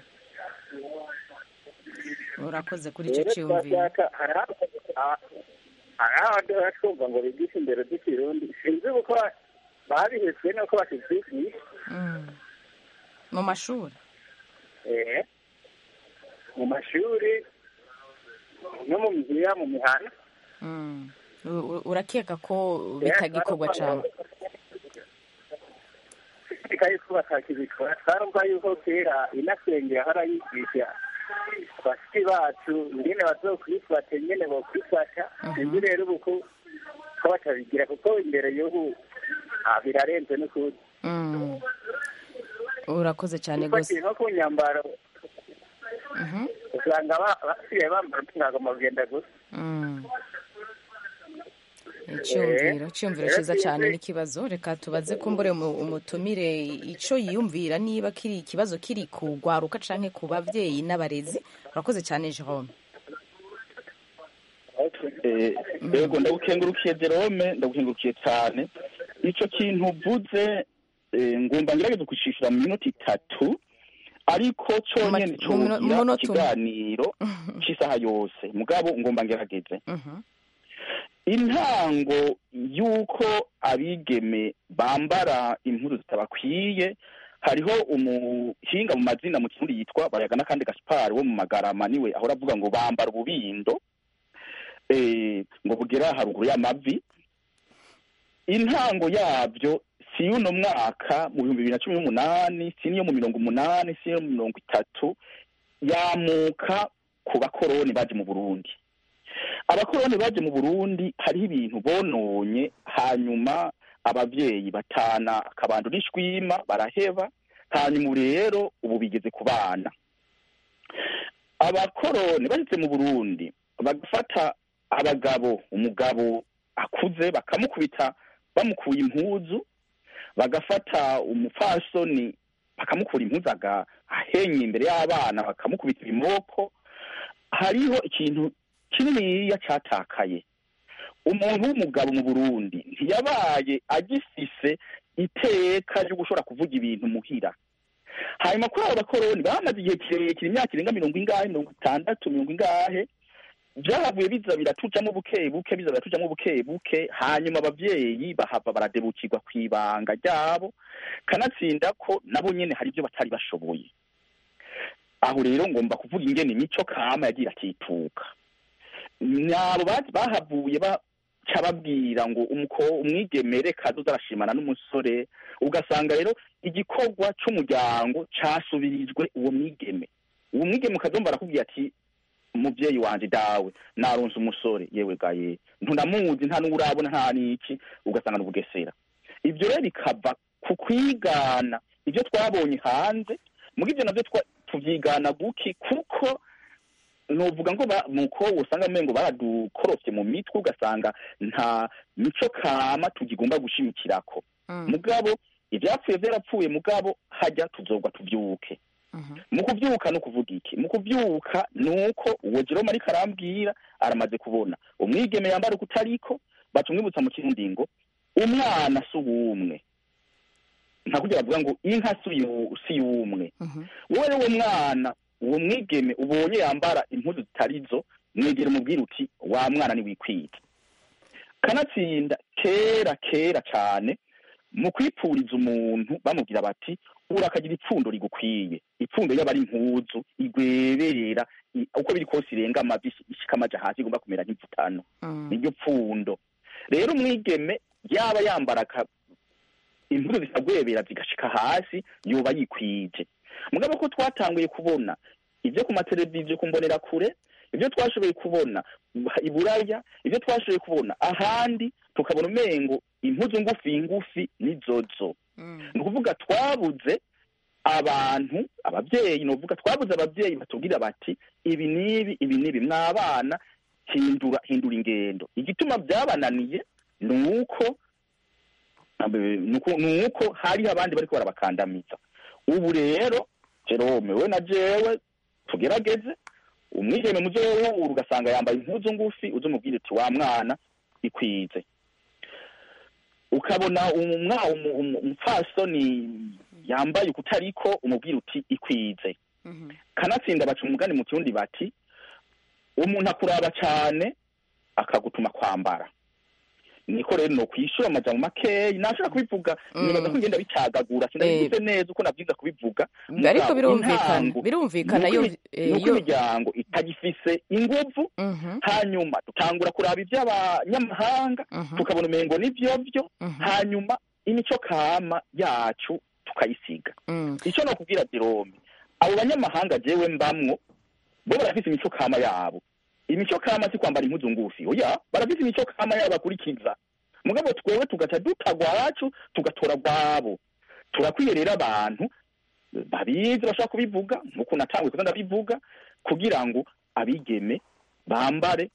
urakoze kuri icyo rero cyumviro twashaka hari aho- ah, hari aho duhora twumva ngo bigishe imbere z'ikirundi sinzi uko babihetswe nuko bakivyigisha Mm. mu mashuri eh, mu mashuri no mu mihira mu mihana Mm. U- u- urakeka ko bitagikorwa cyane ikaye ko batakibikora twarumva yuko kera inasenge yahora yigisha bashiki bacu ingene bazokwifata ingene bokwifata sinzi rero ubu ko ko batabigira kuko imbere y'ubu ah, birarenze n'ukuri Mm. urakoze cyane rwose ufatiye nko ku nyambaro Mhm. usanga ba- basigaye bambara ntabwo bagenda gusa Mm. icyumviro icyumviro cyiza cyane n'ikibazo reka tubaze kumbure umu- umutumire icyo yiyumvira niba kiri ikibazo kiri ku rwaruka canke ku babyeyi n'abarezi urakoze cyane jerome Eh, yego ndagukengurukiye Jerome ndagukengurukiye cyane icyo kintu uvuze eh, ngomba ngerageza kucishura mu minota itatu ariko cyonyine Mu mino- mu cyogira munota umwe. ikiganiro cy'isaha yose mugabo ngomba ngerageze Mhm. intango y'uko abigeme bambara impuzu zitabakwiye hariho umuhinga mu mazina mu kirundi yitwa bayagana kandi gaspar wo mu magarama niwe ahora avuga ngo bambara ububindo eh, ngo bugera haruguru y'amavi intango yabyo si y'uno mwaka mu bihumbi bibiri na cumi n'umunani si n'iyo mu mirongo umunani si n'iyo mu mirongo itatu yamuka ku bakoroni baje mu burundi abakoroni baje mu burundi hariho ibintu bononye hanyuma abavyeyi batana akabando n'ishwima baraheba hanyuma ubu rero ubu bigeze ku bana abakoroni bashitse mu burundi bagafata abagabo umugabo akuze bakamukubita bamukuye impuzu bagafata umupfasoni bakamukura impuzu aga ahenye imbere y'abana bakamukubita ibimoko hariho ikintu kininiya catakaye umuntu w'umugabo mu burundi ntiyabaye agifise iteka ryo gushobora kuvuga ibintu muhira hanyuma kuri abo bakoroni bamaze igihe kirekire imyaka irenga mirongo ingahe mirongo itandatu mirongo ingahe byahavuye biza biratujamo buke buke biza biratujamo buke buke hanyuma abavyeyi bahava baradebukirwa ku ibanga ryabo kanatsinda ko nabo nyene hari ibyo batari bashoboye aho rero ngomba kuvuga ingene imico kama yagira akituka nabo ba- bahavuye baca babwira ngo umuko umwigemere kazoza arashimana n'umusore ugasanga rero igikorwa c'umuryango casubirijwe uwo mwigeme uwo mwigeme ukazomba arakubwira ati umuvyeyi wanje dawe naronse umusore yewe gaye ntunamuzi nta n'uwo urabona nta n'iki ugasanga ni ubugesera ibyo rero bikava ku kwigana ibyo twabonye hanze muri ibyo navyo twa- tuvyigana guki kuko novuga ngo ba- nuko usanga mengo baradukorofye mu mitwe ugasanga nta mico kama tugigomba gushimikirako Mm. mugabo ivyapfuye vyarapfuye mugabo hajya tuzogwa tuvyuke Mhm. mu kuvyuka no kuvuga iki mu kuvyuka nuko uwo Jerome ariko arambwira aramaze kubona umwigeme yambara ukutariko baca umwibutsa mu kirundi ngo umwana si uwumwe nta kugira bavuga ngo inka si uyu- si y'umwe Mhm. wowe rero uwo mwana uwo mwigeme ubonye yambara impuzu zitarizo mwegera umubwira uti wa mwana niwikwita kanatsinda kera kera cane mu kwipfuriza umuntu bamubwira bati urakagira ipfundo rigukwiye ipfundo yaba ari impuzu igwebera i- uko biri kose irenga amavi ishika amaja hasi igomba kumera nk'imvutano Mm. niryo pfundo rero umwigeme yaba yambara aka- impuzu zitagwebera zigashika hasi yoba yikwije mugabo ko twatanguye kubona ibyo ku mateleviziyo ku mbonera kure ibyo twashoboye kubona i buraya ibyo twashoboye kubona ahandi tukabona umengo impuzu ngufi ngufi nizozo Mm. ni ukuvuga twabuze abantu ababyeyi ni ukuvuga twabuze ababyeyi batubwira bati ibi n'ibi ibi n'ibi mwabana hindura hindura ingendo igituma byabananiye ni uko ni uko- ni uko hariho abandi bariko barabakandamiza ubu rero jerome we na jewe tugerageze umwigeme muzo w'ubu ugasanga yambaye impuzu ngufi uze umubwire uti wa mwana ikwize ukabona umwa- umu- umu- umupfasoni yambaye ukutariko umubwira uti ikwize Mhm. kanatsinda baca umugani mu kirundi bati umuntu akuraba cane akagutuma kwambara niko rero no kwishura amajambo makeyi nashaka kubivuga Mm. nibaza ko ngenda bicagagura sinabivuze neza uko navyiza kubivuga ariko Mugabo birumvikana intango, birumvikana nuko yo imi- eh, nuko yo imiryango itagifise inguvu Mhm. hanyuma dutangura kuraba ivy'abanyamahanga Mhm. tukabona umengo nivyovyo Mhm. hanyuma imico kama yacu tukayisiga Mm. icyo nokubwira Jerome abo banyamahanga jewe mbamwo bo barafise imico kama yabo imico kama si kwambara impuzu ngufi oya barafise imico kama yabo bakurikiza mugabo twewe tugaca dutagwa wacu tugatora gwabo turakwiye rero abantu babizi bashaka kubivuga nkuko natanguye kuza ndabivuga kugira ngo abigeme bambare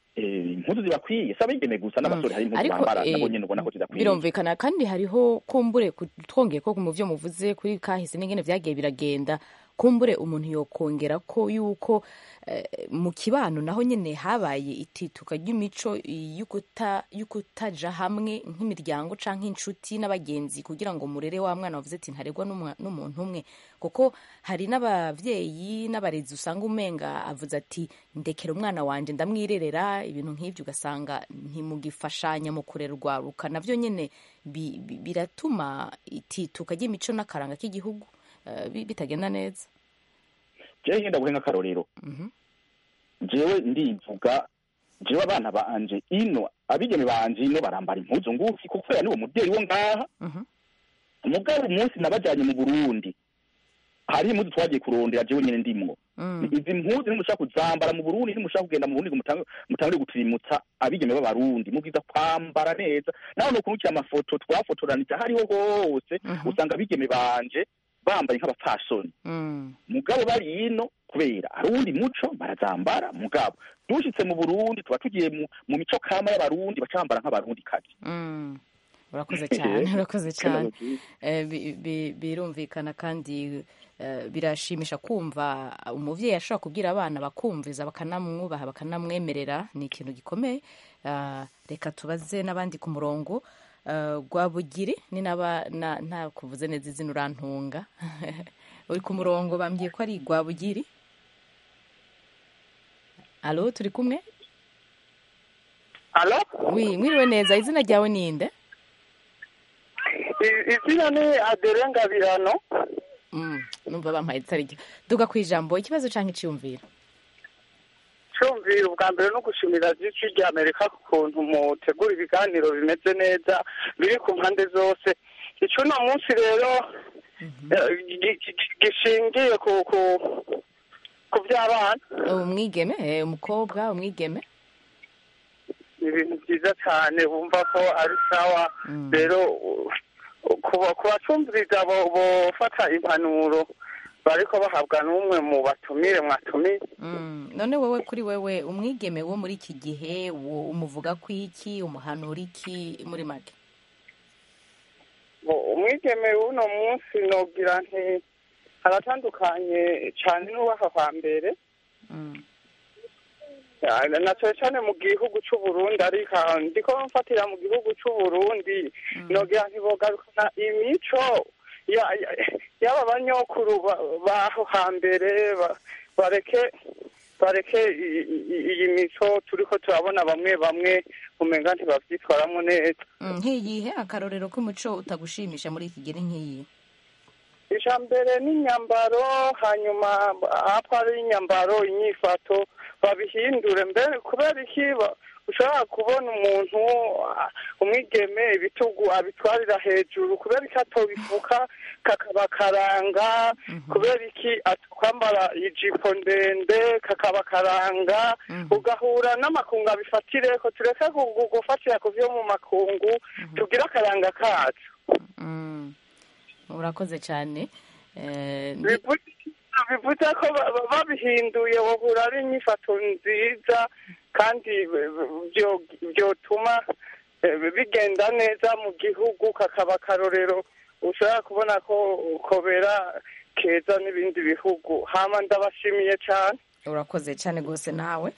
eh, impuzu zibakwiye si abigeme gusa n'abasore hari impuzu ariko bambara eh, nabo nyene ubona ko zidakwiye birumvikana kandi hariho kumbure ku- twongeye ko mu byo muvuze kuri kahise n'ingene vyagiye biragenda kumbure umuntu yokongera ko yuko eh, mu kibano naho nyene habaye itituka ry'imico y'ukuta- y'ukutaja hamwe nk'imiryango canke inshuti n'abagenzi kugira ngo murere wa mwana wavuze ati ntaregwa n'umwa- n'umuntu umwe kuko hari n'abavyeyi n'abarezi usanga umenga avuze ati ndekera umwana wanje ndamwirerera ibintu nk'ivyo ugasanga ntimugifashanya mu kurerwa ruka navyo nyene bi- bi- biratuma itituka ry'imico n'akaranga k'igihugu eh, bi- bitagenda neza jewe ngenda guhe nk'akarorero Mhm. jewe ndivuga jewe abana banje ino abigeme banje ino barambara impuzu ngufi kuko kubera niwo muvyeyi wo ngaha Mhm. mugabo umunsi nabajanye mu burundi hari impuzu twagiye kurondera jewe nyene ndimwo Mm. izi mpuzu nimushaka kuzambara mu burundi nimushaka kugenda mu burundi ngo mutange- mutangure guturimutsa abigeme b'abarundi mubwiza kwambara neza naho nukurukira amafoto twafotoranije hariho hose Mhm. usanga abigeme banje bambaye nk'abapfasoni Mm. mugabo bari ino kubera hari uwundi muco barazambara mugabo dushitse mu burundi tuba tugiye mu, mu mico kama y'abarundi bacambara nk'abarundi kazi Mm. urakoze cyane urakoze cyane Eh, bi- bi- birumvikana kandi eh, birashimisha kumva umuvyeyi ashobora kubwira abana bakumviza bakanamwubaha bakanamwemerera ni ikintu gikomeye Ah, reka tubaze n'abandi ku murongo Eh, rwabugiri ni naba na- nta kuvuze neza izina urantunga uri ku murongo bambwiye ko ari rwabugiri alo turi kumwe alo wi mwiriwe neza izina ryawe ninde I- izina ni adere ngabirano Mm, numva bampaye itari ryo duga ku ijambo ikibazo canke iciyumviro cyumvira ubwa mbere no gushimira byinshi rya amerika ku kuntu mutegura ibiganiro bimeze neza biri ku mpande zose icuno munsi rero eh, gi- gi- gishingiye ku ku ku by'abana umwigeme eh, umukobwa umwigeme ni ibintu byiza cyane bumva ko ari sawa Mm. rero u- kuba- ku bacumviriza bo- bofata impanuro bariko bahabwa n'umwe mu batumire mwatumiye Mm, none wewe kuri wewe umwigeme wo muri iki gihe wo umuvuga ku iki umuhanura iki muri make Bo- umwigeme w'uno munsi nogira nti aratandukanye cyane n'uwaho hambere Mm, Ya, na cyane cyane mu gihugu c'u Burundi ariko ndiko mfatira mu gihugu c'u Burundi nogira nti bogarukana imico ya- ya- y'aba banyokuru ba- baho hambere ba- bareke bareke i- i- iyi mico turiko turabona bamwe bamwe umenga ntibavyitwaramwo neza mm, nk'iyihe akarorero k'umuco utagushimisha muri iki gihe ni nk'iyi ija mbere n'inyambaro hanyuma hapfa ari inyambaro inyifato babihindure mbere kubera iki ba- ushobora kubona umuntu ah, umwigeme ibitugu abitwarira hejuru kubera iki atobifuka kakaba karanga kubera iki kwambara ijipo ndende kakaba karanga ugahura n'amakungu abifatire ko tureke gu- gu- gufatira ku vyo mu makungu tugire akaranga kacu Mm, urakoze cyane Eh, ndi- bivuze bivuze ko ba- ba- babihinduye bahura ari inyifato nziza kandi byo- byotuma eh, bigenda neza mu gihugu kakaba akarorero ushobora kubona ko kobera keza n'ibindi bihugu hama ndabashimiye cyane urakoze cyane rwose nawe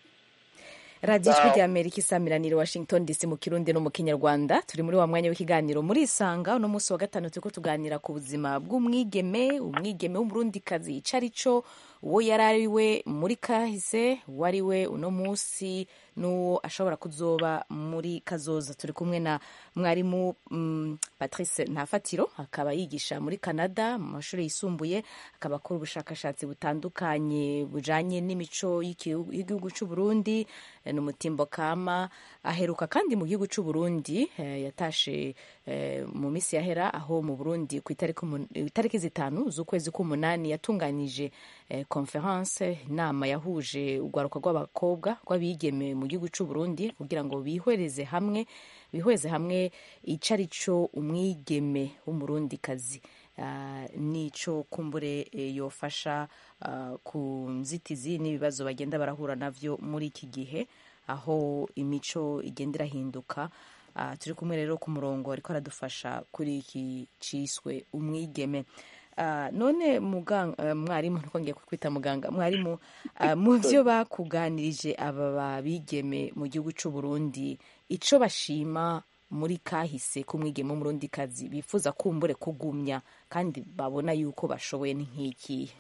radiyo ijwi rya amerika isamiranire washington dc mu kirundi no mu kinyarwanda turi muri wa mwanya w'ikiganiro muri isanga uno munsi wa gatanu turiko tuganira ku buzima bw'umwigeme umwigeme w'umurundikazi ico ari cyo uwo yari ari we muri kahise uwo ari we uno munsi n'uwo ashobora kuzoba muri kazoza turi kumwe na mwarimu mm, patrice ntafatiro akaba yigisha muri canada mu mashuri yisumbuye akaba akora ubushakashatsi butandukanye bujanye n'imico y'igihugu y'igihugu c'u Burundi eh, n'umutimbo kama aheruka kandi mu gihugu c'u Burundi eh, yatashe eh, mu misi yahera aho mu Burundi ku itariki umun- itariki zitanu z'ukwezi k'umunani yatunganije eh, conference inama yahuje urwaruka rw'abakobwa rw'abigeme mu gihugu c'u Burundi kugira ngo bihwereze hamwe bihweze hamwe ico ari cyo umwigeme w'umurundikazi Ah, nico kumbure eh, yofasha ah, ku nzitizi n'ibibazo bagenda barahura navyo muri iki gihe aho imico igenda irahinduka Ah, turi kumwe rero ku murongo ariko aradufasha kuri iki ciswe umwigeme Ah, none muganga eh, mwarimu niko ngiye kwita muganga mwarimu ah, mu byo bakuganirije aba babigeme mu gihugu cy'u Burundi ico bashima muri kahise k'umwigeme w'umurundikazi bifuza kumbure kugumya kandi babona yuko bashoboye ni nk'ikihe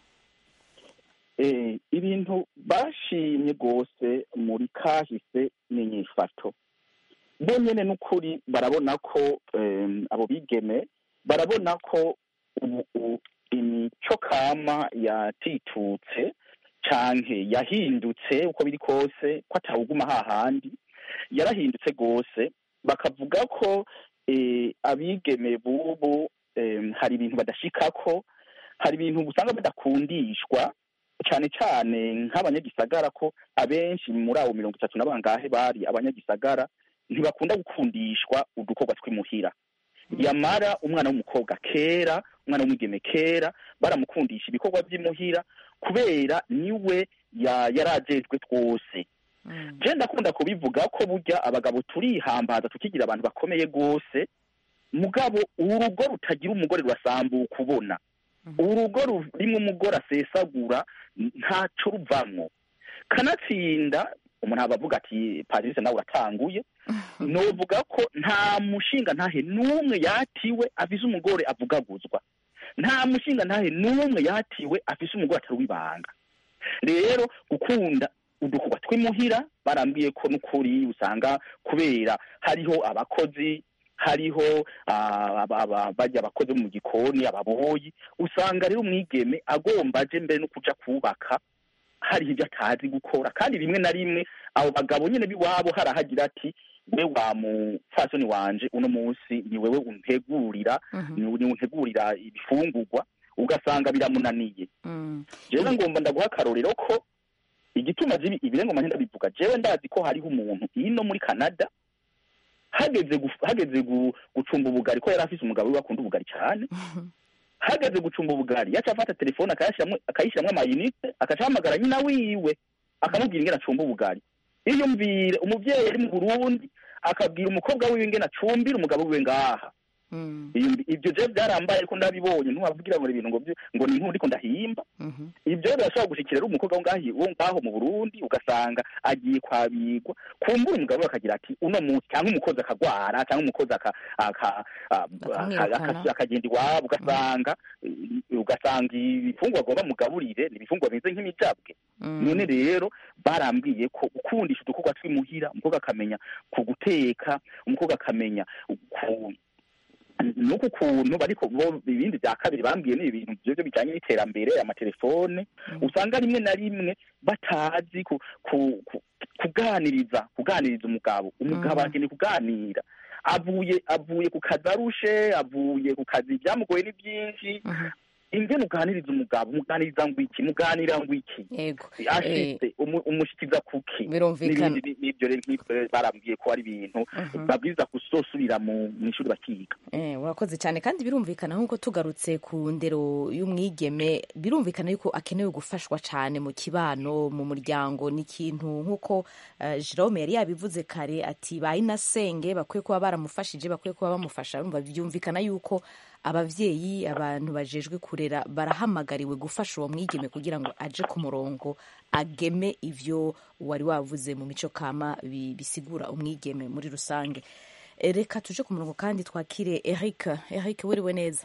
Eh, ibintu bashimye rwose muri kahise n'inyifato bo nyene n'ukuri barabona ko em, abo bigeme barabona ko ubu u- imico kama yatitutse canke yahindutse uko biri kose ko atawuguma hahandi yarahindutse rwose bakavuga ko eh, abigeme bubu em, hari ibintu badashikako hari ibintu usanga badakundishwa cyane cyane nk'abanyagisagara ko abenshi muri abo mirongo itatu na bangahe bari abanyagisagara ntibakunda gukundishwa udukorwa tw'imuhira yamara umwana w'umukobwa kera umwana w'umwigeme kera baramukundisha ibikorwa by'imuhira kubera niwe ya- yarajejwe twose je ndakunda kubivuga ko burya abagabo turihambaza tukigira abantu bakomeye rwose mugabo urugo rutagira umugore rurasambuka ubona urugo rurimo umugore asesagura ntaco ruvamwo kanatsinda umuntu aba avuga ati parise nawe uratanguye novuga ko nta mushinga ntahe n'umwe yatiwe afise umugore avugaguzwa nta mushinga ntahe n'umwe yatiwe afise umugore atari uw'ibanga rero gukunda udukorwa tw'imuhira barambwiye ko n'ukuri usanga kubera hariho abakozi hariho ah, aba- aba- barya abakozi bo mu gikoni ababoyi usanga rero umwigeme agomba aje mbere no kuja kubaka hari ibyo atazi gukora kandi rimwe na rimwe abo bagabo nyine b'iwabo harahagira ati we wa mupfasoni wanje uno munsi ni wewe untegurira ni ni untegurira ibifungurwa ugasanga biramunaniye Mm. jewe ngomba ndaguha akarorero ko igituma zibi ibirengo mahenda bivuga jewe ndazi ko hariho umuntu ino muri Canada hageze guf- hageze gu- gucumba ubugari ko yari afise umugabo we akunda ubugari cyane hageze gucumba ubugari yaca afata telefone akayashiramwo akayishiramwo amayinite akaca ahamagara nyina wiwe akamubwira ingene acumba ubugari iyumvire umuvyeyi ari mu Burundi akabwira umukobwa wiwe ingene acumbira umugabo wiwe ngaha Mm. Iyo- ibyo je byarambaye ariko ndabibonye ntiwavugira ngo ni ibintu ngo byo- ngo ni inkuru ndiko ndahimba Mhm. ibyo birashobora gushikira ari umukobwa wo ngaho wo ngaho mu Burundi ugasanga agiye kwabigwa kumbura umugabo we akagira ati uno munsi cyangwa umukozi akagwara cyangwa umukozi aka- aka- a- Bakamwirukana. aka- akagenda iwabo ugasanga ugasanga ibifungwa agomba mugaburire ni ibifungwa bimeze nk'imijabwe Mm. none rero barambwiye ko gukundisha udukorwa tw'imuhira umukobwa akamenya ku guteka umukobwa akamenya ku nuko ukuntu bariko bo ibindi bya kabiri bambwiye ni ibintu byo bijanye n'iterambere amatelefone usanga rimwe na rimwe batazi ku, ku, ku, kuganiriza kuganiriza umugabo umugabo Mm. akeneye kuganira avuye avuye ku kazi arushe avuye ku kazi byamugoye ni byinshi Mhm. ingene uganiriza umugabo muganiriza ngo iki muganira ngo iki Yego. ashitse umu- umushikiza kuki Birumvikana. n'ibindi n'ibyo rero nk'ibyo rero barambwiye ko ari ibintu Mhm. babwiza kuzosubira mu mu ishuri bakiga Eh, urakoze cyane kandi birumvikana nk'uko tugarutse ku ndero y'umwigeme birumvikana yuko akenewe gufashwa cyane mu kibano mu muryango n'ikintu nk'uko eh, Jerome yari yabivuze kare ati ba inasenge bakwiye kuba baramufashije bakwiye kuba bamufasha urumva byumvikana yuko abavyeyi abantu bajejwe kurera barahamagariwe gufasha uwo mwigeme kugira ngo aje ku murongo ageme ivyo wari wavuze mu mico kama bi- bisigura umwigeme muri rusange Eh, reka tuje ku murongo kandi twakire Eric Eric wiriwe neza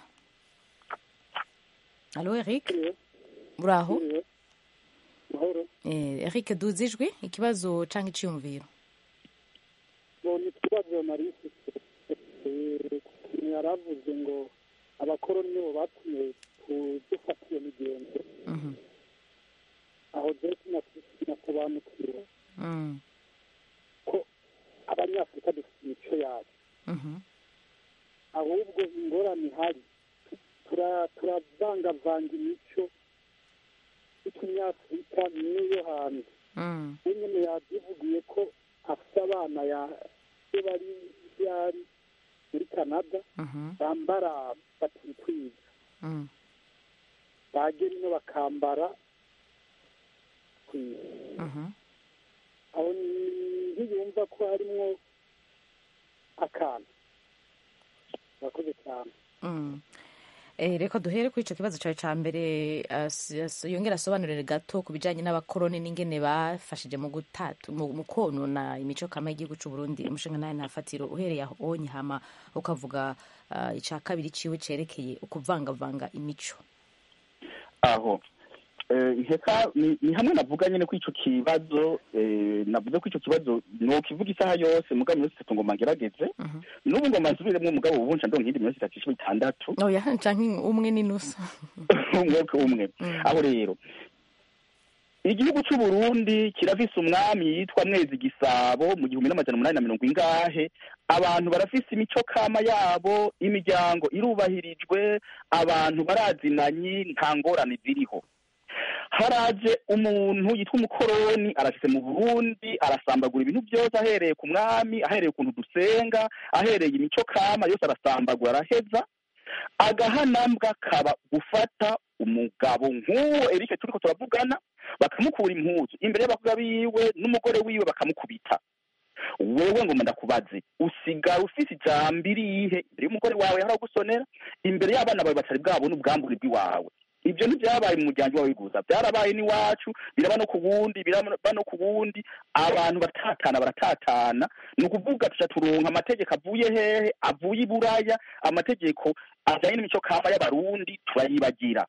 Allo Eric uraho mahoro eh, Eric duze ijwi ikibazo canke iciyumviro ni ikibazo nari mfite yaravuze ngo abakoroni nibo batumye dufata iyo migenzo Mhm. aho rero sinasobanukiwe Mm. ko abanyafurika dufite imico yacu Mhm. ahubwo ingorane ihari tura- turavangavanga imico y'ikinyafurika n'iyo hanze Mm. we nyine yabyivugiye ko afite abana ya iyo bari yari muri canada Mhm. bambara batitwiza Mm. bagera ino bakambara kwiza Mhm. aho ni- ntiyumva ko harimwo akantu murakoze cyane Mm. Eh, reka duhere kuri icyo kibazo cyawe cya mbere as- as- yongera asobanurire gato ku bijyanye n'abakoroni n'ingene bafashije mu gutatu mu mu konona imico kama y'igihugu cy'u Burundi umushinga nawe nafatiro uhereye aho onye hama ukavuga ah, icya kabiri ciwe cerekeye ukuvangavanga imico aho Eh, nkeka ni ni hamwe navuga nyine ko ico kibazo eh, navuze ko ico kibazo nokivuga isaha yose mugabo minsi itatu ngoma ngerageze Mhm. n'ubu ngoma nsubiremwo mugabo ubu nca ndonka iyindi minsi itatu ishika itandatu oya canke umwe n'inusu umwe umwe aho rero igihugu cy'u Burundi kirafise umwami yitwa Mwezi Gisabo mu gihumbi n'amajana umunani na mirongo ingahe abantu barafise imico kama yabo imiryango irubahirijwe abantu barazinanye nta ngorane ziriho haraje umuntu yitwa umukoroni arashitse mu Burundi arasambagura ibintu byose ahereye ku mwami ahereye ukuntu dusenga ahereye imico kama yose arasambagura araheza agahanambwa kaba gufata umugabo nk'uwo Eric turiko turavugana bakamukura impuzu imbere y'abakobwa biwe n'umugore wiwe bakamukubita wewe ngo ndakubaze usigara ufise ijambo irihe imbere y'umugore wawe haragusonera imbere y'abana bawe batari bwabona ubwambure bw'iwawe ibyo ntibyabaye mu muryango wawe gusa byarabaye n'iwacu biraba no ku wundi biraba no ku wundi abantu baratatana baratatana ni ukuvuga tuca turonka amategeko avuye hehe avuye i buraya amategeko ajyanye n'imico kama y'abarundi turayibagira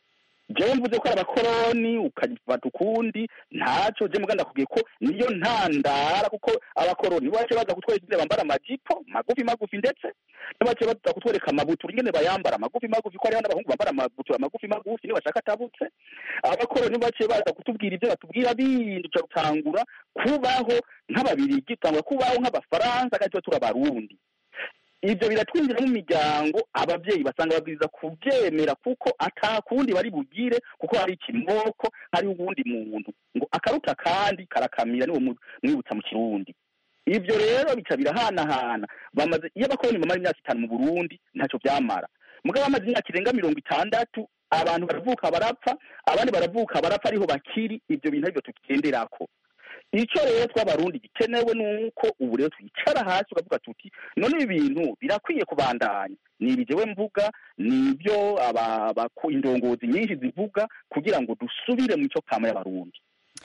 jewe mvuze ko ari abakoroni ukagifata ukundi ntaco je muga ndakubwiye ko niyo ntandara kuko abakoroni bace baza kutwereka ingene bambara amajipo magufi magufi ndetse bace baza kutwereka amabutura ingene bayambara magufi magufi ko hariho n'abahungu bambara amabutura magufi magufi niyo bashaka atabutse abakoroni bace baza kutubwira ibyo batubwira bindi tuca gutangura kubaho nk'ababirigi tutangura kubaho nk'abafaransa kandi tuba turi abarundi ibyo biratwinjira mu miryango ababyeyi basanga babwiriza kubyemera kuko atakundi bari bugire kuko hari ikimoko hari uwundi muntu ngo akaruta kandi karakamira niwo mu- mwibutsa mu kirundi ibyo rero bica birahanahana bamaze iyo abakoroni bamara imyaka itanu mu burundi ntacyo byamara mugabo bamaze imyaka irenga mirongo itandatu abantu baravuka barapfa abandi baravuka barapfa ariho bakiri ibyo bintu aribyo tugenderako icyo rero tw'abarundi gikenewe ni uko ubu rero twicara hasi ukavuga tuti none ibi bintu birakwiye kubandanya ni ibi jewe mvuga ni ibyo aba- abaku- indongozi nyinshi zivuga kugira ngo dusubire mu cyo kama y'abarundi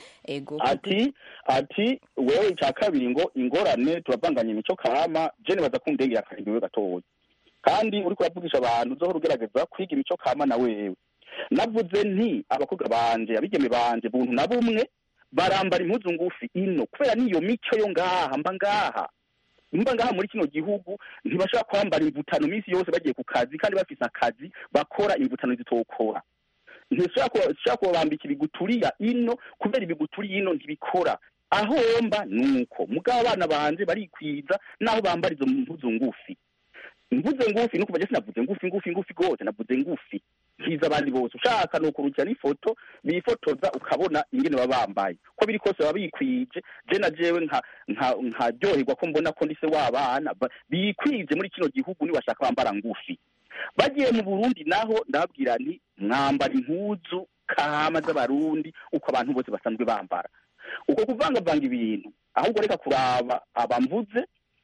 ego ati ati wewe icya kabiri ngo ingorane turavanganya imico kama je nibaza ko ndengera akarimbiwe gatoya kandi uriko uravugisha abantu uzohora ugerageza kwiga imico kama na wewe navuze nti abakobwa banje abigeme banje buntu na bumwe barambara impuzu ngufi ino kubera niyo mico yo ngaha mba ngaha mba ngaha muri kino gihugu ntibashaka kwambara imvutano minsi yose bagiye ku kazi kandi bafise akazi bakora imvutano zitokora ntishobora kubambika ibiguturiya ino kubera ibiguturiya ino ntibikora aho mba nuko mugabo abana banje barikwiza naho bambara izo mpuzu ngufi mvuze ngufi nuko baje sinavuze ngufi ngufi ngufi gose navuze ngufi nkiza abandi bose ushaka no kurukira n'ifoto bifotoza ukabona ingene baba bambaye ko biri kose baba bikwije je na jewe nka nka nkaryoherwa ko mbona ko ndise w'abana ba- bikwije muri kino gihugu ni bashaka bambara ngufi bagiye mu Burundi naho ndababwira nti mwambara impuzu kama z'abarundi uko abantu bose basanzwe bambara uko kuvangavanga ibintu ahubwo reka kuraba abamvuze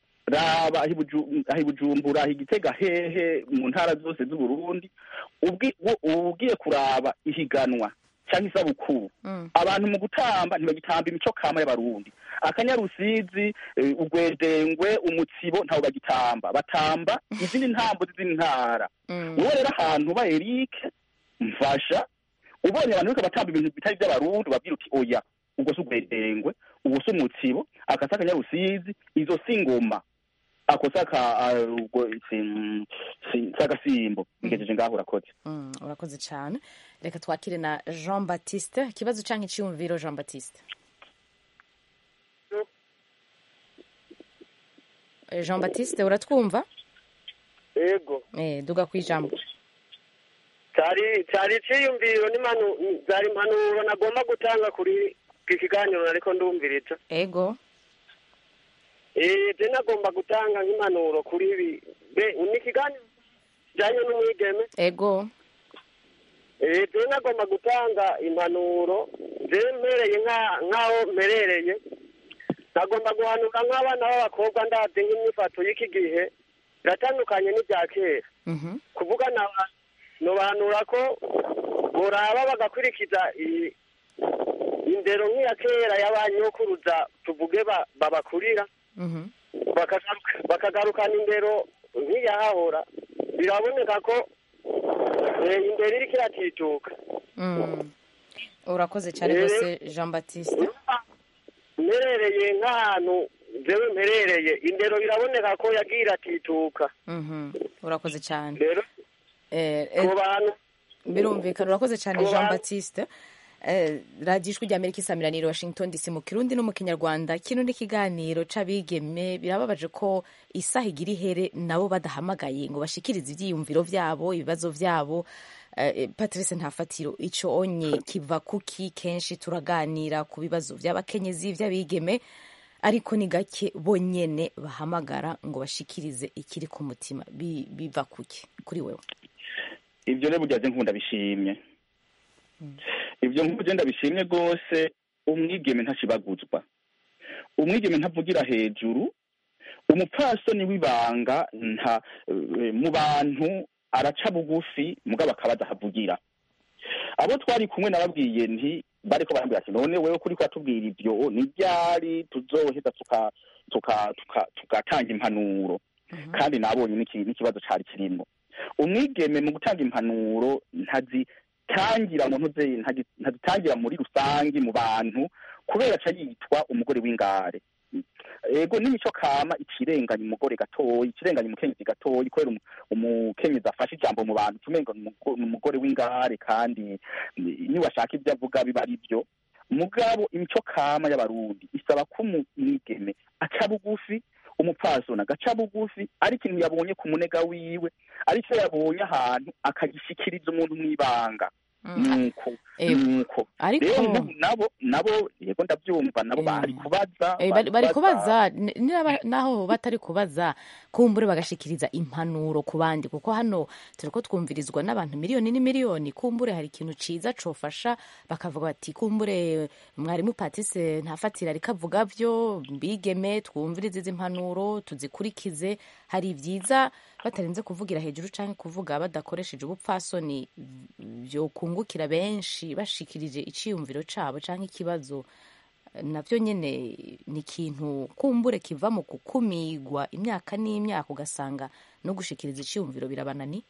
raba aho i Buju- aho i bujumbura aho i gitega hehe mu ntara zose z'uburundi ubwi- wo- ugiye kuraba ihiganwa cyangwa isabukuru Mm. abantu mu gutamba ntibagitamba imico kama y'abarundi akanyarusizi eh, ugwedengwe umutsibo ntawo bagitamba batamba izindi ntambo z'izindi ntara Mm. wowe rero ahantu ba Eric mfasha ubonye abantu bariko batamba ibintu bitari by'abarundi babwira uti oya ubwo si ugwedengwe ubwo si umutsibo akasa akanyarusizi izo si ingoma ako saka ah, ubwo si- si- si agasimbo bigejeje ngaho urakoze Mm, urakoze cyane reka twakire na jean baptiste ikibazo cyangwa icyiyumviro jean baptiste Eh, jean baptiste uratwumva yego eh, duga ku ijambo cyari cyari iciyumviro n'imanu zari impanuro nagomba gutanga kuri iki kiganiro ariko ndumviriza ego eh je nagomba gutanga nk'impanuro kuri ibi be ni ikiganiro kijanye n'umwigeme ego eh je nagomba gutanga impanuro je mpereye nka- nk'aho mperereye nagomba guhanura nk'abana b'abakobwa ndazi nk'imyifato y'iki gihe biratandukanye n'ibya kera Mhm. kuvuga na nobanura ko boraba bagakurikiza i- indero nk'iya kera y'abanyokuruza tuvuge ba- babakurira Mhm. bakagaruka- bakagarukana indero nk'iyahahora biraboneka ko eh, indero iriko iratituka Mm. urakoze cyane Eh. rwose jean baptiste mperereye nk'ahantu jewe mperereye indero biraboneka ko yagiye iratituka Mhm. urakoze cyane rero Eh, eh, ku bantu birumvikana urakoze cyane Ku jean bantu- baptiste Eh, radiyo ijwi rya amerika isamiraniye washington dc mu kirundi no mu kinyarwanda kino ni ikiganiro c'abigeme birababaje ko isaha igira ihere nabo badahamagaye ngo bashikirize ivyiyumviro vyabo ibibazo vyabo Eh, patrice ntafatiro ico onye kiva kuki kenshi turaganira ku bibazo vy'abakenyezi vy'abigeme ariko ni gake bonyene bahamagara ngo bashikirize ikiri ku mutima Bi- biva kuki kuri wewe ibyo rero burya nkunda bishimye ibyo nk'ubu ndabishimye rwose umwigeme ntakibaguzwa umwigeme ntavugira hejuru umupfasoni w'ibanga nta eh, mu bantu araca bugufi mugabo akaba adahavugira abo twari kumwe nababwiye nti bariko barambwira ati none wewe kuri kwatubwira ivyo ni ryari tuzoheza tuka tuka tuka tugatanga impanuro kandi nabonye n'iki- n'ikibazo cari kirimo umwigeme mu gutanga impanuro ntazitangira mu ntuze ntazi- ntazitangira muri rusange mu bantu kubera aca yitwa umugore w'ingare ego n'imico kama ikirenganya umugore gatoyi ikirenganya umukenyezi gatoyi kubera umu- umukenyezi afashe ijambo mu bantu tumengo ni umugo- ni umugore w'ingare kandi niba ashaka ibyo avuga biba ari byo mugabo imico kama y'abarundi isaba ko umwigeme aca bugufi umupfasoni agaca bugufi ari ikintu yabonye ku munega wiwe ari cyo yabonye ahantu akagishikiriza umuntu mw'ibanga nuko Eh, nuko ariko rero nabo nabo nabo yego ndabyumva nabo Eh. bari kubaza Eh, bari bari kubaza n- niba- naho batari kubaza kumbure bagashikiriza impanuro ku bandi kuko hano turiko twumvirizwa n'abantu miliyoni n'imiliyoni kumbure hari ikintu ciza cofasha bakavuga bati kumbure mwarimu patise ntafatira ariko avuga vyo mbigeme twumvirize izi impanuro tuzikurikize hari vyiza batarinze kuvugira hejuru canke kuvuga badakoresheje ubupfasoni vyokungukira benshi bashikirije iciyumviro cabo canke ikibazo navyo nyene ni ikintu kumbure kiva mu gukumigwa imyaka n'imyaka ugasanga no gushikiriza iciyumviro birabanani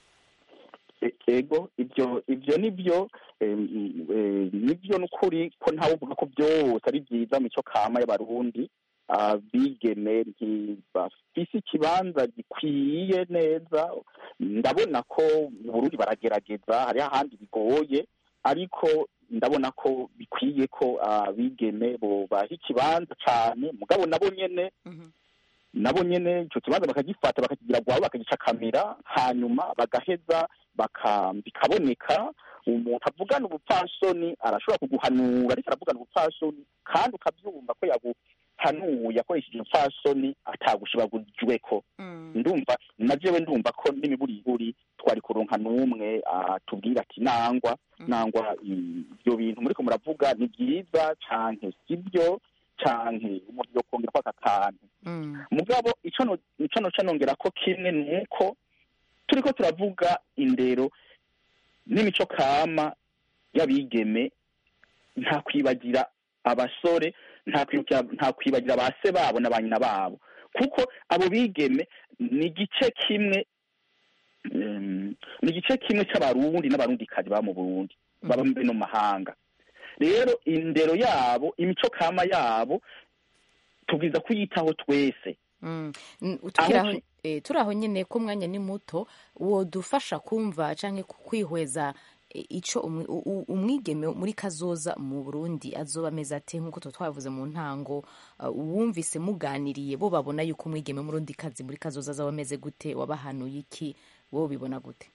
E- ego ibyo ibyo nibyo em, eh, nibyo n'ukuri ko ntawe uvuga ko byose ari byiza mu cyo kama y'abarundi abigeme ntibafise ikibanza gikwiye neza ndabona ko mu burundi baragerageza hariho ahandi bigoye ariko ndabona ko bikwiye ko abigeme bobaha ikibanza cane mugabo nabo nyene nabo nyene ico kibanza bakagifata bakakigira gwabo bakagicakamira hanyuma bagaheza baka bikaboneka umuntu avugana ubupfasoni arashobora kuguhanura ariko aravugana ubupfasoni kandi ukabyumva ko yaguhanuye akoresheje ubupfasoni atagushibagujweko ndumva na jewe ndumva ko n'imiburiburi twari kuronka n'umwe atubwira ati nangwa nangwa ibyo bintu muriko muravuga ni byiza canke sibyo canke umuntu yokongera ko aka kantu mugabo ico no- ico noca nongera ko kimwe nuko turiko turavuga indero n'imico kama y'abigeme nta kwibagira abasore nta kwibuka- nta kwibagira ba se babo na ba nyina babo kuko abo bigeme ni igice kimwe em, ni igice kimwe c'abarundi n'abarundikazi baba mu burundi baba mbe no mu mahanga rero indero yabo imico kama yabo tubwiza kuyitaho twese Mm. N- tukiri Aho aho- eh, turi aho nyine ko umwanya ni muto wodufasha kumva canke ku- kwihweza eh, ico umwi- u- u- umwigeme muri kazoza mu burundi azoba ameze ate nk'uko tuba twavuze mu ntango uh, wumvise muganiriye bo babona yuko umwigeme murundi kazi muri kazoza azaba ameze gute wabahanuye iki wowe ubibona gute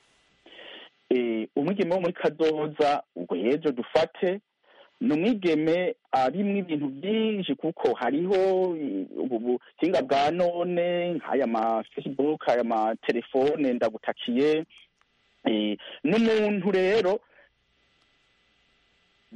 eh, umwigeme wo muri kazoza ubwo ejo dufate ni umwigeme arimwo ibintu byinshi kuko hariho eh, ubu buhinga bwa none nk'aya ma facebook aya ma telefone ndagutakiye eh, n'umuntu rero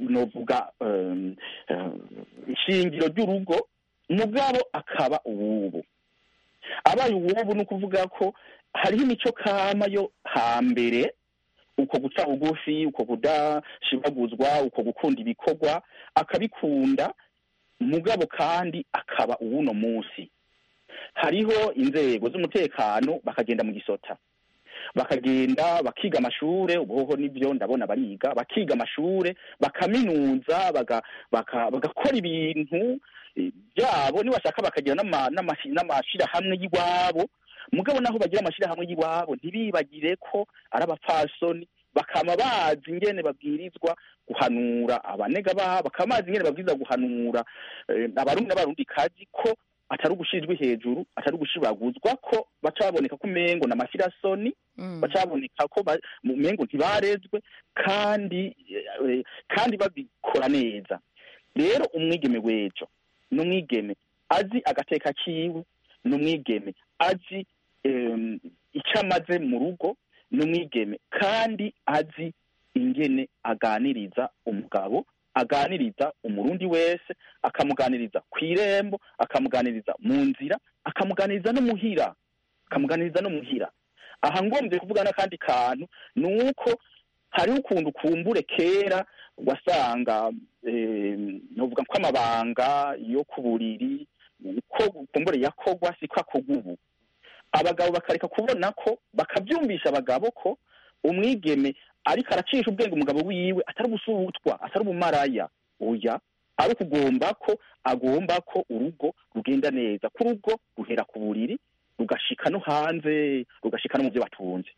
novuga um, um, ishingiro ry'urugo mugabo akaba uwubu abaye uwubu ni ukuvuga ko hariho imico kama yo hambere uko guca bugufi uko kudashibaguzwa uko gukunda ibikorwa akabikunda mugabo kandi akaba uwuno munsi hariho inzego z'umutekano bakagenda mu gisota bakagenda bakiga amashure ubuhoho nibyo ndabona bariga bakiga amashure bakaminuza baga- baka- bagakora ibintu eh, byabo nibashaka bakagira n'ama- n'amashi- n'amashirahamwe y'iwabo mugabo naho bagira amashirahamwe y'iwabo ntibibagire ko ari abapfasoni bakama bazi ingene babwirizwa guhanura abanega babo bakaba bazi ingene babwirizwa guhanura eh, abarundi n'abarundi kazi ko atari ugushirijwe hejuru atari ugushibaguzwa ko baca baboneka ko umengo n'amasirasoni Mm. baca baboneka ko ba- mu mengo ntibarezwe kandi eh, kandi babikora neza rero umwigeme w'ejo ni umwigeme azi agateka kiwe ni umwigeme azi em, icyo amaze mu rugo ni umwigeme kandi azi ingene aganiriza umugabo aganiriza umurundi wese akamuganiriza ku irembo akamuganiriza mu nzira akamuganiriza no muhira akamuganiriza no muhira aha ngombye kuvuga n'akandi kantu ni uko hariho ukuntu kumbure kera wasanga eh, novuga ko amabanga yo ku buriri ko kumbure yakogwa siko akogwa ubu abagabo bakareka kubona ko bakabyumvisha abagabo ko umwigeme ariko aracisha ubwenge umugabo wiwe atari ubusutwa atari ubumaraya oya ari ukugomba ko agomba ko urugo rugenda neza ko urugo ruhera ku buriri rugashika no hanze rugashika no mu byo batunze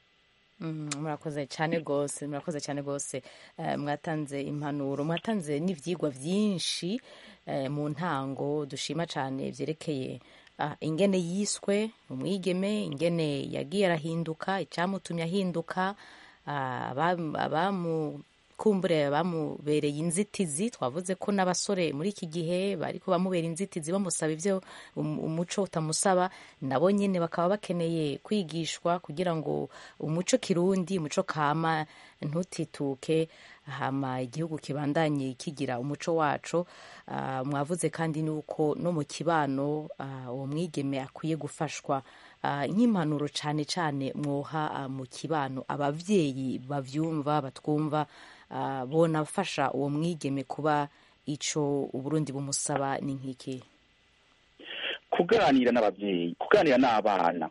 Mm, murakoze cyane rwose murakoze cyane rwose Eh, mwatanze impanuro mwatanze n'ibyigwa byinshi eh, mu ntango dushima cyane byerekeye ah, ingene yiswe umwigeme ingene yagiye arahinduka icyamutumye ahinduka ah, abam- abamukumbure bamubereye inzitizi twavuze ko n'abasore muri iki gihe bariko bamubera inzitizi bamusaba ibyo um- umuco utamusaba nabo nyine bakaba bakeneye kwigishwa kugira ngo umuco kirundi umuco kama ntutituke hama igihugu kibandanye kigira umuco wacu Ah, mwavuze kandi nuko no mu kibano ah, uwo mwigeme akwiye gufashwa Ah, nk'impanuro cyane cyane mwoha ah, mu kibano abavyeyi bavyumva batwumva ah, bonafasha uwo mwigeme kuba ico uburundi bumusaba ni nk'iki kuganira n'ababyeyi kuganira n'abana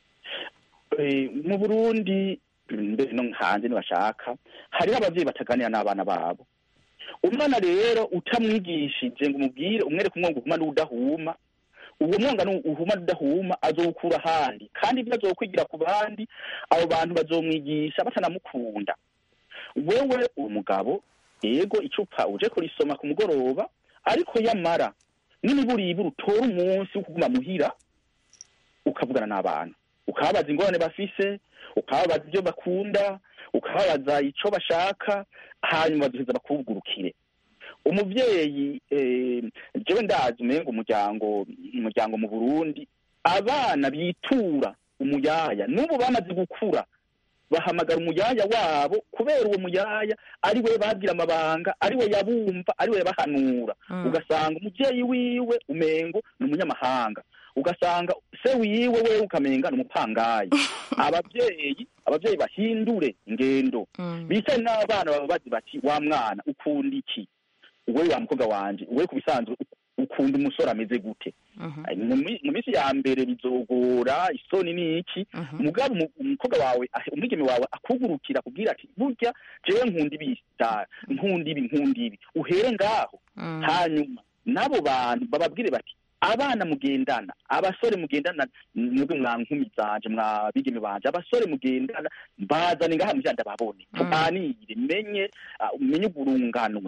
Eh, mu burundi mbere no hanze nibashaka hariho ababyeyi bataganira n'abana babo umwana rero utamwigishije ngo umubwire umwereke umwonga uhuma n'udahuma uwo mwonga nu- uhuma n'udahuma azowukura ahandi kandi ibyo azokwigira ku bandi abo bantu bazomwigisha batanamukunda wewe uwo mugabo yego icupa uje kurisoma ku mugoroba ariko yamara n'imiburiburi utora umunsi wo kuguma muhira ukavugana n'abana ukababaza ingorane bafise ukababaza ibyo bakunda ukababaza ico bashaka hanyuma baduheza bakugurukire umuvyeyi eh, jewe ndazi umenga umuryango umuryango mu burundi abana bitura umuyaya n'ubu bamaze gukura bahamagara umuyaya wabo kubera uwo muyaya ari we babwira amabanga ari we yabumva ari we yabahanura Mm. ugasanga umuvyeyi wiwe umengo ni umunyamahanga ugasanga se wiwe we ukamenga ni umupangayi abavyeyi abavyeyi bahindure ingendo Mm. bicaye n'abana baba bazi bati wa mwana ukunda iki wowe wa mukobwa wanje wowe ku bisanzwe ukunda umusore ameze gute Mhm. Ay, mu mi- mu minsi ya mbere bizogora isoni ni iki Mhm. mugabo umu- umukobwa wawe ah, umwigeme wawe akugurukira akubwira ati burya jewe nkunda ibi da- nkunda ibi nkunda ibi uhere ngaho Mm. hanyuma n'abo bantu bababwire bati abana mugendana abasore mugendana mwebwe mwa nkumi zanje mwa bigeme banje abasore mugendana bazane ngaha mujya ndababone Mm. tuganire menye ah, menye uburunganwe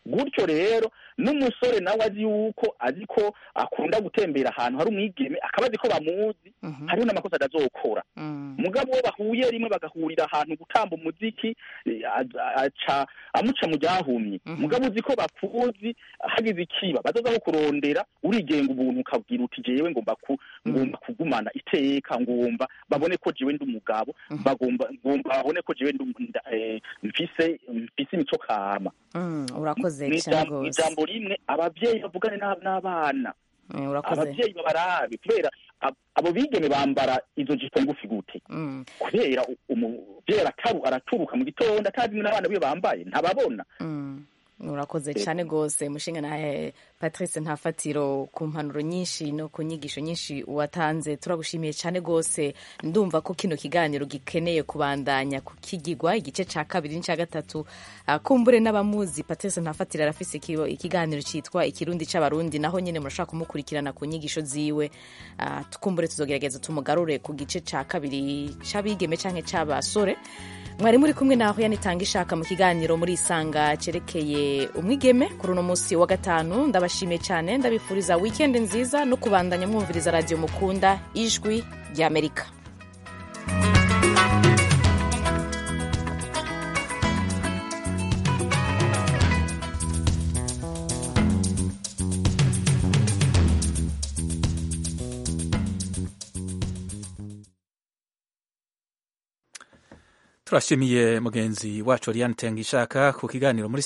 gutyo rero n'umusore nawe azi yuko azi ko akunda gutembera ahantu hari umwigeme akaba azi ko bamuzi hariho n'amakosa atazokora mugabo uwo bahuye rimwe bagahurira ahantu gutamba umuziki eh, aza- aca amuca mu ryahumye mugabo uzi ko bakuzi hagize ikiba bazoza ko kurondera urigenga ubuntu ukabwira uti jewe ngomba ku ngomba kugumana iteka ngomba babone ko jewe ndi umugabo bagomba ngomba babone ko jewe ndi um- nda- eh, mfise mfise imico kama Mm, urakoze Mu cyane ijambo- mu rwose ijambo rimwe abavyeyi bavugane n'ab- n'abana Mm, urakoze abavyeyi babarabe kubera ab- abo bigeme bambara izo jipo ngufi gute Mm, kubera u- umuvyeyi arataru araturuka mu gitondo atazi n'abana biwe bambaye ntababona mm. urakoze cyane rwose mushinga nawe patrice ntafatiro ku mpanuro nyinshi no ku nyigisho nyinshi watanze turagushimiye cyane rwose ndumva ko kino kiganiro gikeneye kubandanya kukigigwa igice cya kabiri n'icya gatatu Ah, kumbure n'abamuzi patrice ntafatiro arafise ikibo- ikiganiro cyitwa ikirundi c'abarundi naho nyine murashaka kumukurikirana ku nyigisho ziwe Ah, tukumbure tuzogerageza tumugarure ku gice cya kabiri c'abigeme canke c'abasore mwari muri kumwe naho yanitanga ishaka mu kiganiro muri isanga cyerekeye umwigeme kuri uno munsi wa gatanu ndabashimiye cyane ndabifuriza wikendi nziza no kubandanya mwumviriza radiyo mukunda ijwi ry'amerika turashimiye mugenzi wacu Oriane Tengishaka ku kiganiro muri